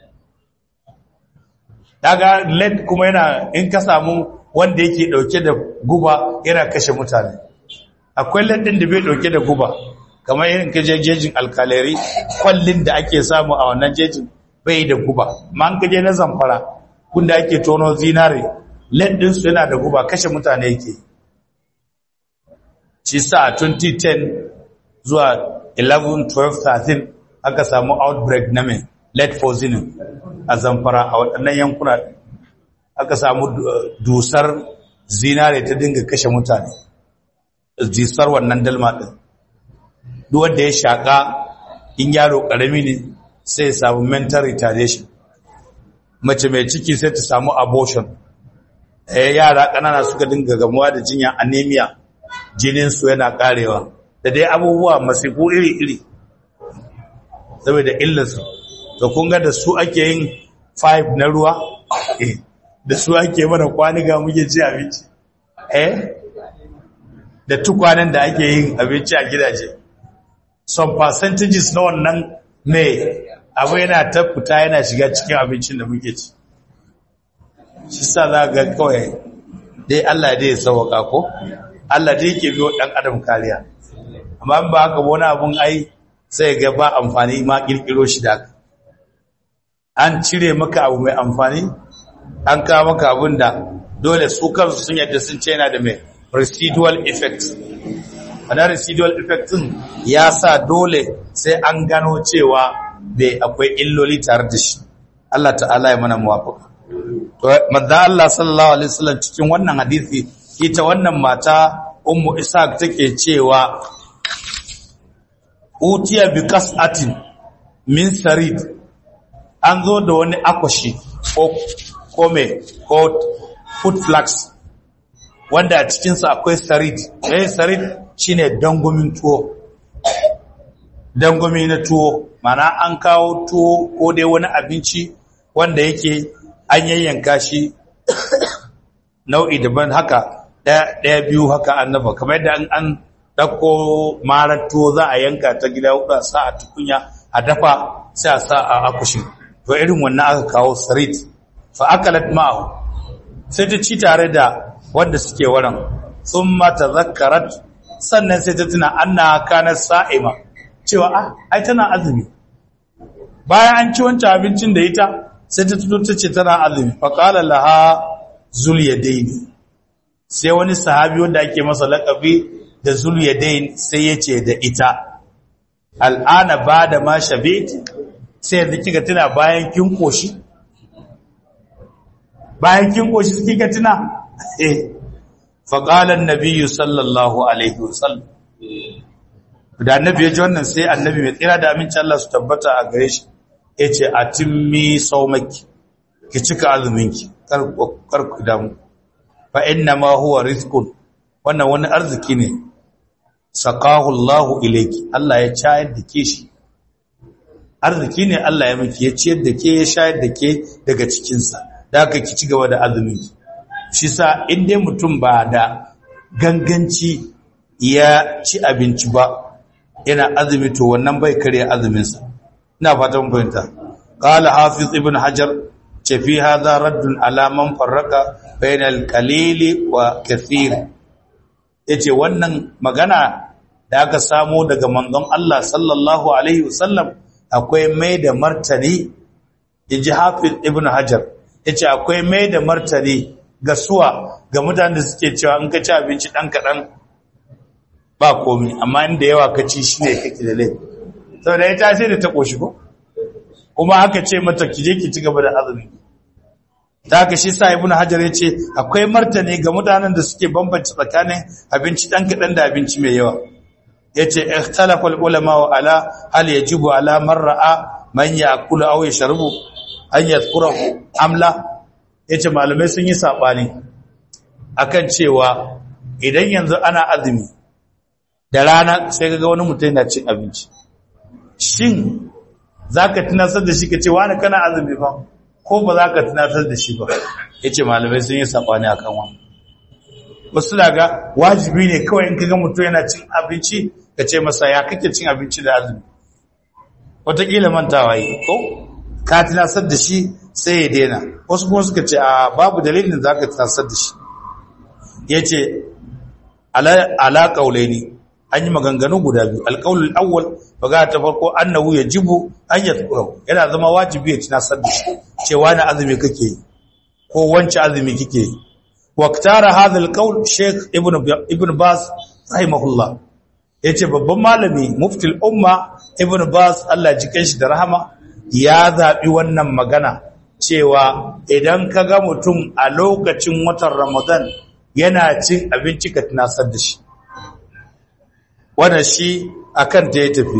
daga lead kuma yana in ka samu wanda yake dauke da guba yana kashe mutane akwai lead din da bai dauke da guba kamar irin kaje jejin alkaleri kwallin da ake samu a wannan jejin bai da guba ma an kaje na zamfara kunda ake tono zinare lead din su yana da guba kashe mutane yake shi sa a 2010 zuwa 11 12 13 aka samu outbreak na mai lead poisoning a zamfara a waɗannan yankuna aka samu dusar zinare ta dinga kashe mutane dusar wannan dalma ɗin duk wanda ya shaƙa in yaro ƙarami ne sai ya samu mental retardation mace mai ciki sai ta samu abortion yara ƙanana suka dinga gamuwa da jinya anemia jininsu yana ƙarewa da dai abubuwa masifu iri-iri saboda illarsu to kun ga da su ake yin five na ruwa da su ake mana kwaniga muke ci abinci eh da tukwanen da ake yin abinci a gidaje some percentages na wannan mai abu yana ta fita yana shiga cikin abincin da muke ci shi sa za ga kawai dai Allah dai ya sauwaka ko Allah dai yake biyo dan adam kariya amma ba haka wani abun ai sai ga ba amfani ma kirkiro shi da an cire maka abu mai amfani an kawo maka abun da dole su kansu sun yadda sun ce yana da mai residual effect wannan residual effect din ya sa dole sai an gano cewa bai akwai illoli tare da shi Allah ta'ala ya mana muwafaka to manzo Allah sallallahu alaihi wasallam cikin wannan hadisi ita wannan mata ummu ishaq take cewa utiya bi qas'atin min sarid an zo da wani akwashi ko kome ko food flags wanda a cikinsa akwai sarid eh sarid shine dangomin tuwo dangomi na tuwo mana an kawo tuwo ko dai wani abinci wanda yake an yayyanka shi nau'i daban haka ɗaya biyu haka an nafa kamar yadda an ɗauko marar tuwo za a yanka ta gida huɗa sa a tukunya a dafa sai a sa a akushin to irin wannan aka kawo sarit fa akalat ma'ahu sai ta ci tare da wanda suke waran sun mata zakarat sannan sai ta tuna anna kanar sa'ima cewa ah ai tana azumi bayan an ci wancan abincin da ita sai ta tuno ta ce tana azumi fa qala laha zul yadaini sai wani sahabi wanda ake masa laƙabi da zul yadain sai ya ce da ita al'ana ba da ma shabit sai yanzu kika tuna bayan kin koshi bayan kin koshi kika tuna eh fa qala an-nabiy sallallahu alaihi wasallam da annabi ya ji wannan sai annabi mai tsira da aminci Allah su tabbata a gare shi yace atimmi saumaki ki cika azuminki kar kar ku damu fa inna ma huwa rizqun wannan wani arziki ne saqahu Allah ilayki Allah ya cayar da ke shi arziki ne Allah ya miki ya ciyar da ke ya shayar da ke daga cikin sa da haka ki ci gaba da azuminki shi sa in dai mutum ba da ganganci ya ci abinci ba yana azumi to wannan bai kare azumin sa ina fatan fahimta qala hafiz ibn hajar ce fi hadha raddun ala man farraka bainal qalili wa kathir yace wannan magana da aka samo daga manzon Allah sallallahu alaihi wasallam akwai mai da martani yaji hafiz ibn hajar yace akwai mai da martani ga suwa ga mutanen da suke cewa in ka ci abinci dan kadan ba komai amma inda yawa ka ci shine kake da laifi saboda ita sai da ta koshi ko kuma aka ce mata ki je ki ci gaba da azumi ta haka shi sa ibnu hajar ya ce akwai martani ga mutanen da suke bambance tsakanin abinci dan kadan da abinci mai yawa yace ikhtalafa ulama wa ala hal yajibu ala man ra'a man ya'kulu aw yashrabu an yadhkurahu amla yace malamai sun yi sabani akan cewa idan yanzu ana azumi da rana sai ga wani mutum yana cin abinci shin zaka tunasar da shi kace wani kana azumi fa ko ba za ka tunatar da shi ba ya ce malamai sun yi saɓani a kan wani wasu daga wajibi ne kawai in kaga mutum yana cin abinci ka ce masa ya kake cin abinci da azumi wataƙila mantawa yi ko ka tunasar da shi sai ya daina wasu kuma suka ce a babu dalilin za ka tunasar da shi ya ce ala ƙaulai ne an yi maganganu guda biyu alƙaulul awwal baga ta farko annahu yajibu an yadhkuru yana zama wajibi ya tunasar da shi cewa na azumi kake yi ko wance azumi kike yi waqtara hadha alqaul sheikh ibn ibn bas rahimahullah yace babban malami mufti umma ibn bas Allah ji shi da rahama ya zabi wannan magana cewa idan ka ga mutum a lokacin watan ramadan yana cin abinci ka tunasar da shi wannan shi akan ta ya tafi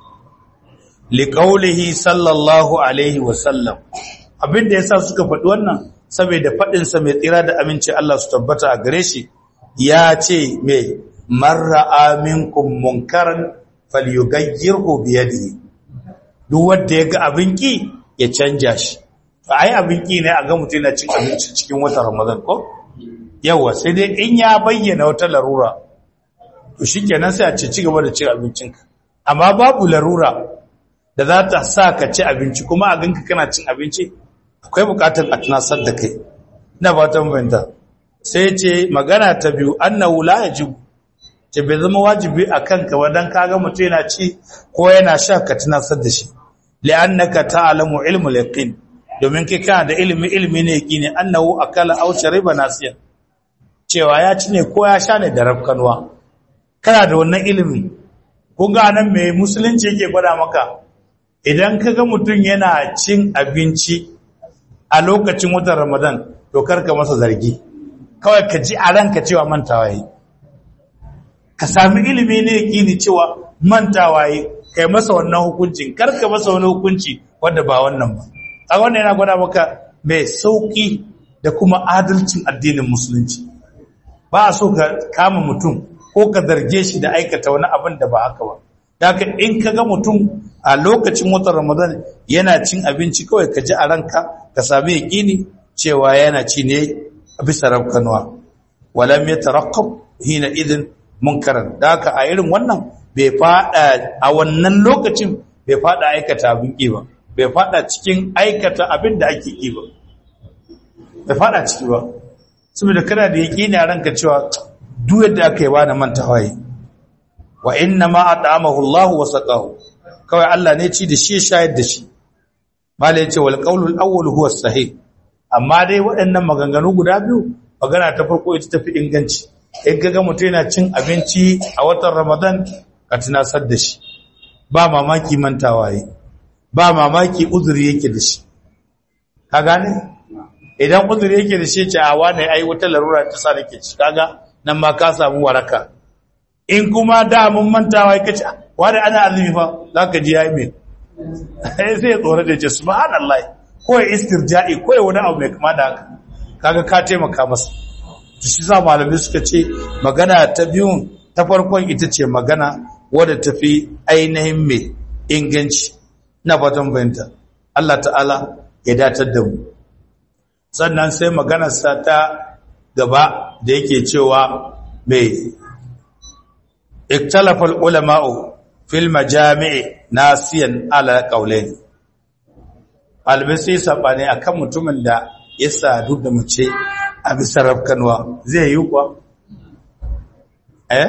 liqaulihi sallallahu alaihi wasallam abinda yasa suka faɗi wannan saboda faɗin sa mai tsira da aminci Allah su tabbata a gare shi ya ce me marra aminkum munkaran falyughayyirhu bi yadihi duk wanda ya ga abin ki ya canja shi ai abin ki ne a ga mutum yana cin abinci cikin watan Ramadan ko yawa sai dai in ya bayyana wata larura to shikenan sai a ce ci gaba da cin abincinka amma babu larura da za ta sa ka ci abinci kuma a ganka kana cin abinci akwai bukatar a tunasar da kai ina fatan fahimta sai ce magana ta biyu annahu la yajibu ce bai zama wajibi a kanka wadan kaga mutum yana ci ko yana sha ka tunasar da shi li'annaka ta'lamu ilmul yaqin domin kai kana da ilimi ilimi ne yaqini annahu akala aw shariba nasiya cewa ya ci ne ko ya sha ne da rafkanwa kana da wannan ilimi kun ga nan mai musulunci yake gwada maka idan kaga mutum yana cin abinci a lokacin watan Ramadan to karka masa zargi kawai ka ji a ranka cewa mantawa yi ka sami ilimi ne yaqini cewa mantawa yi kai masa wannan hukuncin karka masa wani hukunci wanda ba wannan ba a wannan yana gwada maka mai sauki da kuma adalcin addinin musulunci ba a so ka kama mutum ko ka zarge shi da aikata wani abin da ba haka ba daga in ka ga mutum a lokacin watan ramadan yana cin abinci kawai ka ji a ranka ka sami yaƙini cewa yana ci ne a bisa rafkanuwa walam ya tarakkab hina idin munkaran da haka a irin wannan bai fada a wannan lokacin bai fada aikata abin ƙi ba bai fada cikin aikata abin da ake ƙi ba bai fada ciki ba saboda kana da yaƙini a ranka cewa duk yadda aka yi ba da mantawa yi wa inna ma at'amahu Allah wa saqahu kawai Allah ne ci da shi shayar da shi mala yace wal qawlu al awwal huwa sahih amma dai waɗannan maganganu guda biyu magana ta farko ita tafi inganci in kaga mutum yana cin abinci a watan Ramadan ka tunasar da shi ba mamaki mantawa yi ba mamaki uzuri yake da shi ka gane idan uzuri yake da shi ce a wane ai wata larura ta sa nake ci kaga nan ma ka samu waraka in kuma da mun mantawa yake ce wani ana azumi fa zaka ji yayi me sai sai tsore da ce subhanallah ko istirja'i ko wani abu mai kama da haka kaga ka taimaka masa to shi za malamai suka ce magana ta biyun ta farkon ita ce magana wadda tafi ainihin mai inganci na fatan bayanta Allah ta'ala ya datar da mu sannan sai maganarsa ta gaba da yake cewa mai iktalafal ulama'u fil majami'i nasiyan ala qaulain albisi sabane akan mutumin da ya sadu da mace a bisa rafkanwa zai yi kuwa eh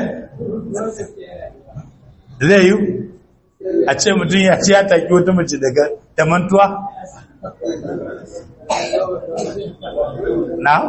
zai yi a ce mutum ya ci ya taki wata mace daga da mantuwa na?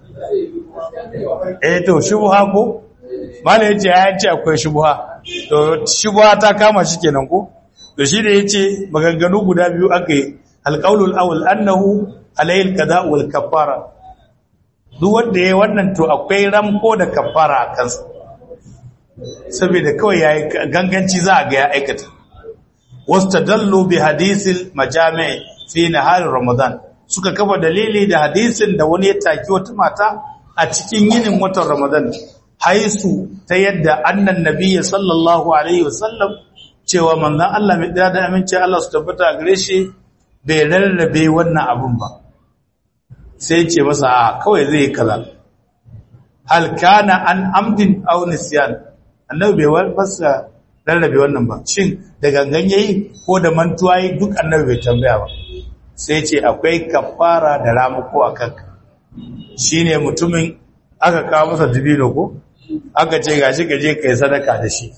eh to shubuha ko? mala ya ce ya ce akwai shubuha to shubuha ta kama shi kenan ko? to shi da ya ce maganganu guda biyu aka yi alƙaunul awul annahu alayil kada wal kafara duk wanda ya wannan to akwai ramko da kafara a kansa saboda kawai ya yi ganganci za a ga ya aikata wasu dallo bi hadisil majami'i fi naharin ramadan suka kafa dalili da hadisin da wani ya taki wata mata a cikin yinin watan ramadan haisu ta yadda annan nabiyya sallallahu alaihi wasallam cewa manzon Allah mai da da aminci Allah su tabbata gare shi bai rarrabe wannan abun ba sai ce masa a kawai zai yi kaza hal kana an amdin aw nisyan annabi bai fasa rarrabe wannan ba shin da gangan yayi ko da mantuwa yi duk annabi bai tambaya ba sai ce akwai kafara da ramuko a kanka shine mutumin aka kawo masa dibino ko aka ce gashi gaje kai sadaka da shi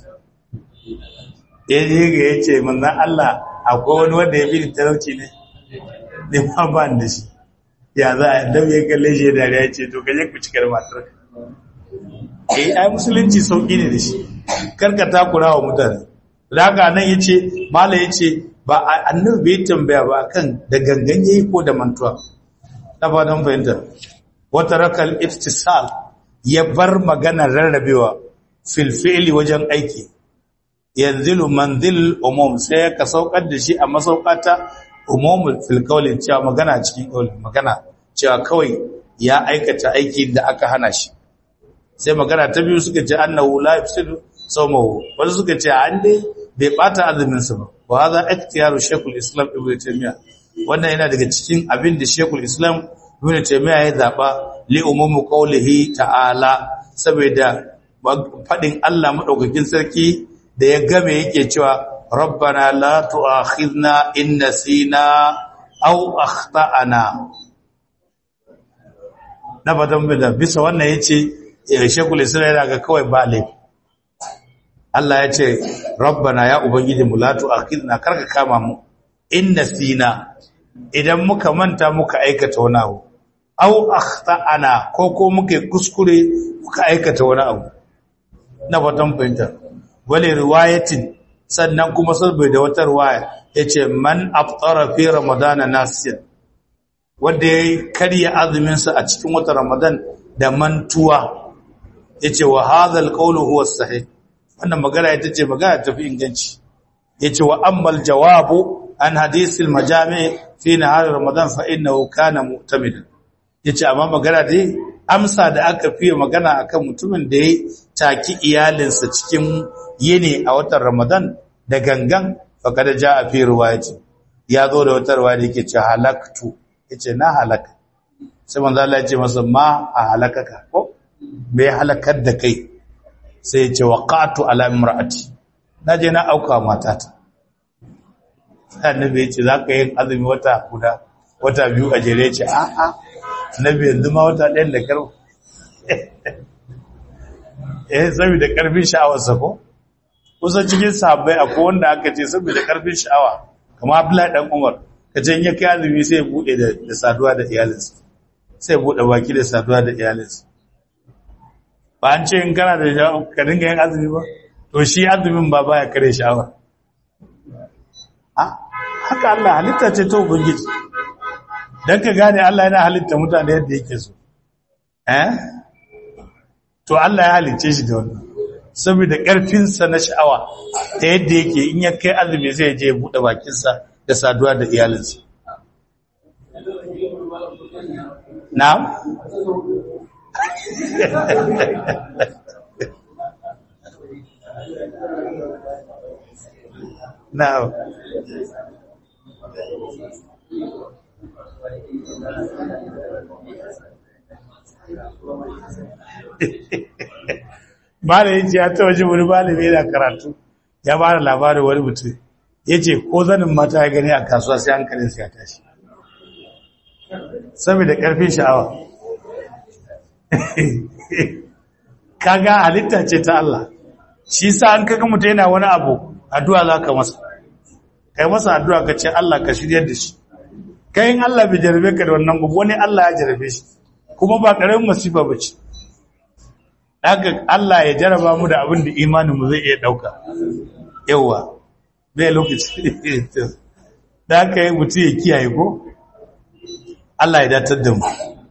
yaje ga yace manzon Allah akwai wani wanda ya bi talauci ne ne ma ba da shi ya za a dab ya kalle shi da ya ce to kaje ku cikar matar eh ai musulunci sauki ne da shi karka takura wa mutane da haka nan yace mala yace ba annabi bai tambaya ba kan da gangan yayi ko da mantuwa na fatan fahimta wata rakal iftisal ya bar magana rarrabewa fil fi'li wajen aiki yanzilu manzil umum sai ka saukar da shi a masaukata umumul fil qawli cewa magana cikin qawli magana cewa kawai ya aikata aiki da aka hana shi sai magana ta biyu suka ce annahu la yafsidu sawmahu wasu suka ce an dai bai bata azumin sa ba wa hadha ikhtiyaru shaykhul islam ibnu taymiya wannan yana daga cikin abin da shaykhul islam ibnu taymiya ya zaba li umumu qawlihi ta'ala saboda fadin Allah madaukakin sarki da ya game yake cewa rabbana la tu'akhidna in nasina aw akhtana na fatan da bisa wannan yace shekul isra'ila ga kawai ba laifi Allah ya ce rabbana ya ubangiji mu la tu'akhidna karka kama mu in nasina idan muka manta muka aikata wani abu aw akhtana ko ko muke kuskure muka aikata wani abu na fatan fahimta wale riwayatin sannan kuma saboda wata riwaya yace man aftara fi ramadana nasiyan wanda yayi karya azumin sa a cikin watan ramadan da mantuwa yace wa hadha alqawlu huwa sahih wannan magana ita ce magana tafi inganci yace wa ammal jawabu an hadisil majami fi nahar ramadan fa innahu kana mu'tamidan yace amma magana dai amsa da aka fiye magana akan mutumin da ya taki iyalinsa cikin yini a watan ramadan da gangan faqad jaa fi riwayati ya zo da wata riwaya yake ce halaktu yace na halaka sai manzo Allah ya ce masa ma a halakaka ko me halakar da kai sai ya ce waqatu ala imraati naje na auka matata annabi ya ce zaka yin azumi wata guda wata biyu a jere ce a a annabi yanzu ma wata ɗayan da karfi eh saboda karfin sha'awarsa ko kusan cikin sahabbai akwai wanda aka ce saboda karfin sha'awa kamar Abdullahi dan Umar kace in ya kai azumi sai ya bude da saduwa da iyalinsa sai ya bude baki da saduwa da iyalinsa ba an ce in kana da ka dinga yin azumi ba to shi azumin ba baya kare sha'awa haka Allah halitta ce ta ubangiji dan ka gane Allah yana halitta mutane yadda yake so eh to Allah ya halicce shi da wannan saboda karfin sa na sha'awa ta yadda yake in ya kai azumi zai je ya bude bakin sa da saduwa da iyalinsa na'am Now, malayin ce ya ta waje wani malami yana karatu ya ba da labarin wani mutum ya ce ko zanin mata ya gani a kasuwa sai hankalin ya tashi saboda ƙarfin sha'awa kaga halitta ce ta Allah shi sa an kaga mutum yana wani abu addu'a za ka masa kai masa addu'a ka ce Allah ka shiryar da shi kayan Allah bai jarabe ka da wannan gugu wani Allah ya jarabe shi kuma ba ƙaramin masifa ba ce haka Allah ya jaraba mu da abin da imaninmu zai iya ɗauka yawa bai lokaci da haka yi mutum ya kiyaye ko Allah ya datar da mu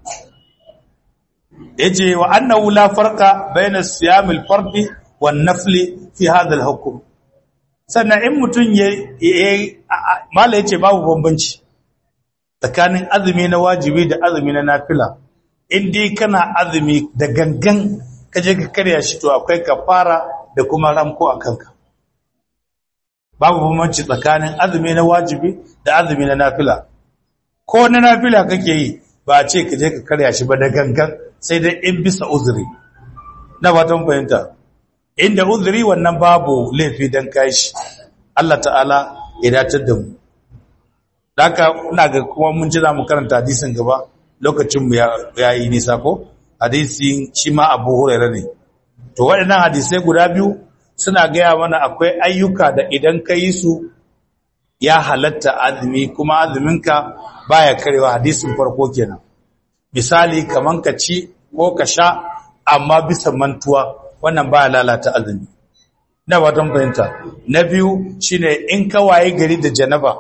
yace wa annahu la farqa bayna siyamil fardi wan nafli fi hadha al hukm sannan in mutun ya mala yace babu bambanci tsakanin azumi na wajibi da azumi na nafila in dai kana azumi da gangan kaje ka karya shi to akwai kafara da kuma ramko a kanka babu bambanci tsakanin azumi na wajibi da azumi na nafila ko na nafila kake yi ba a ce kaje ka karya shi ba da gangan sai dai in bisa uzuri na fatan fahimta inda uzuri wannan babu laifi dan kai shi Allah ta'ala ya datar da mu haka ina ga kuma mun ji za mu karanta hadisin gaba lokacin mu ya yi nisa ko hadisin shi ma Abu Hurairah ne to waɗannan hadisai guda biyu suna gaya mana akwai ayyuka da idan ka yi su ya halatta azumi kuma azuminka baya karewa hadisin farko kenan misali kaman ka ci ko ka sha amma bisa mantuwa wannan baya lalata azumi na watan fahimta na biyu shine in ka waye gari da janaba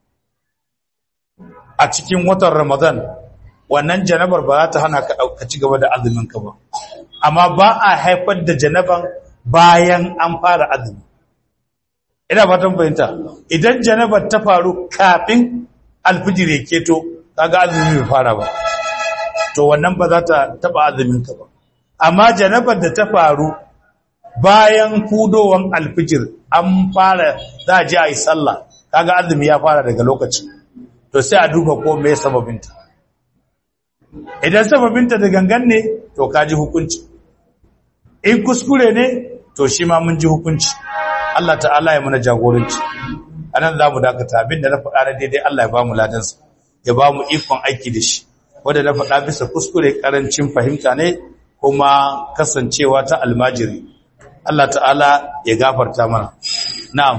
a cikin watan ramadan wannan janabar ba za ta hana ka ka ci gaba da azumin ka ba amma ba a haifar da janaban bayan an fara azumi ina fatan fahimta idan janabar ta faru kafin alfijir ya keto kaga azumi bai fara ba to wannan ba za ta taba azumin ka ba amma janabar da ta faru bayan fudowan alfijir an fara za a ji a yi sallah kaga azumi ya fara daga lokacin to sai a duba ko me sababinta idan sababinta da gangan ne to kaji hukunci in kuskure ne to shi ma mun ji hukunci Allah ta'ala ya muna jagoranci anan za mu dakata abinda na faɗa na daidai Allah ya ba mu ladansa ya ba mu ikon aiki da shi wanda na faɗa bisa kuskure ƙarancin fahimta ne kuma kasancewa ta almajiri Allah ta'ala ya gafarta mana na'am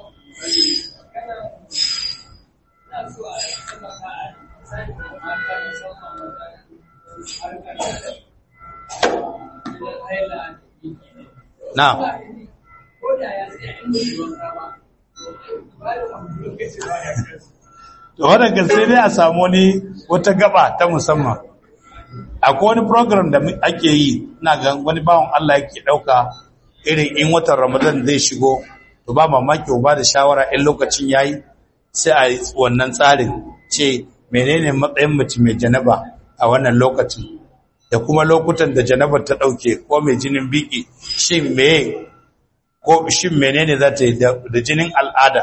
na'am to wadanda sai dai a samu wani wata gaba ta musamman akwai wani program da ake yi na ga wani bawon Allah yake dauka irin in watan Ramadan zai shigo to ba mamaki ba da shawara in lokacin yayi sai a wannan tsarin ce menene matsayin mutum mai janaba a wannan lokacin da kuma lokutan da janabar ta dauke ko mai jinin biki shin meye ko shin menene za ta yi da jinin al'ada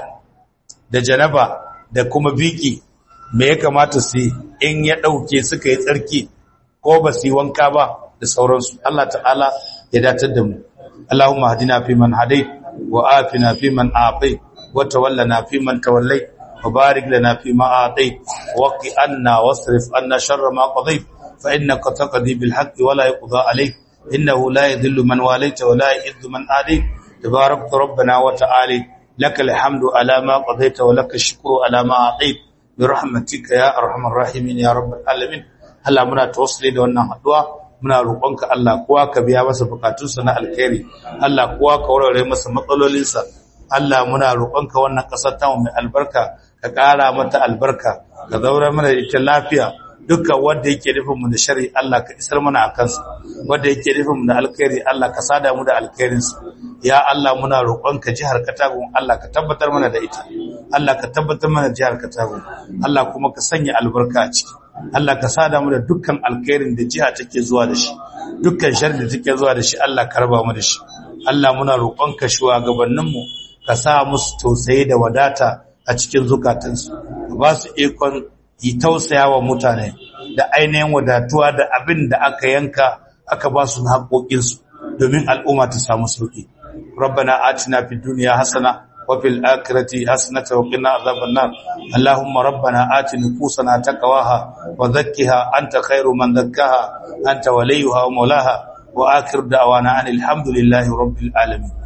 da janaba da kuma biki me ya kamata su in ya dauke suka yi tsarki ko ba su yi wanka ba da sauransu Allah ta'ala ya datar da mu Allahumma hadina fi man hadait wa afina fi man afait wa tawallana fi man tawallait wa barik lana fi ma atait wa qi anna wasrif anna sharra ma qadait fa innaka taqdi bil haqqi wa la yuqda alayk innahu la yadhillu man walayta wa la yu'izzu man adayt تبارك ربنا وتعالى لك الحمد على ما قضيت ولك الشكر على ما أعطيت برحمتك يا أرحم الراحمين يا رب العالمين هلا muna tawassuli da wannan haduwa muna roƙonka Allah kowa ka biya masa bukatunsa na alkhairi Allah kowa ka warware masa matsalolinsa Allah muna roƙonka wannan ƙasar ta mai albarka ka ƙara mata albarka ka zaura mana ita lafiya dukkan wanda yake nufin mu da shari Allah ka isar mana a kansa wanda yake nufin mu da alkhairi Allah ka sada mu da alkhairinsa ya Allah muna roƙonka jihar Katagun Allah ka tabbatar mana da ita Allah ka tabbatar mana jihar Katagun Allah kuma ka sanya albarka a ciki Allah ka sada mu da dukkan alkhairin da jiha take zuwa da shi dukkan sharri da take zuwa da shi Allah ka raba mu da shi Allah muna roƙonka shugabannin mu ka sa musu tausayi da wadata a cikin zukatansu ka ba su ikon yi tausaya wa mutane da ainihin wadatuwa da abin da aka yanka aka ba su haƙoƙinsu domin al'umma ta samu sauƙi. Rabbana atina fid dunya hasana wa fil akhirati hasanatan wa qina adhaban nar. Allahumma rabbana ati nufusana taqwaha wa zakkiha anta khairu man zakkaha anta waliyuha wa mawlaha wa akhir da'wana anil hamdulillahi rabbil alamin.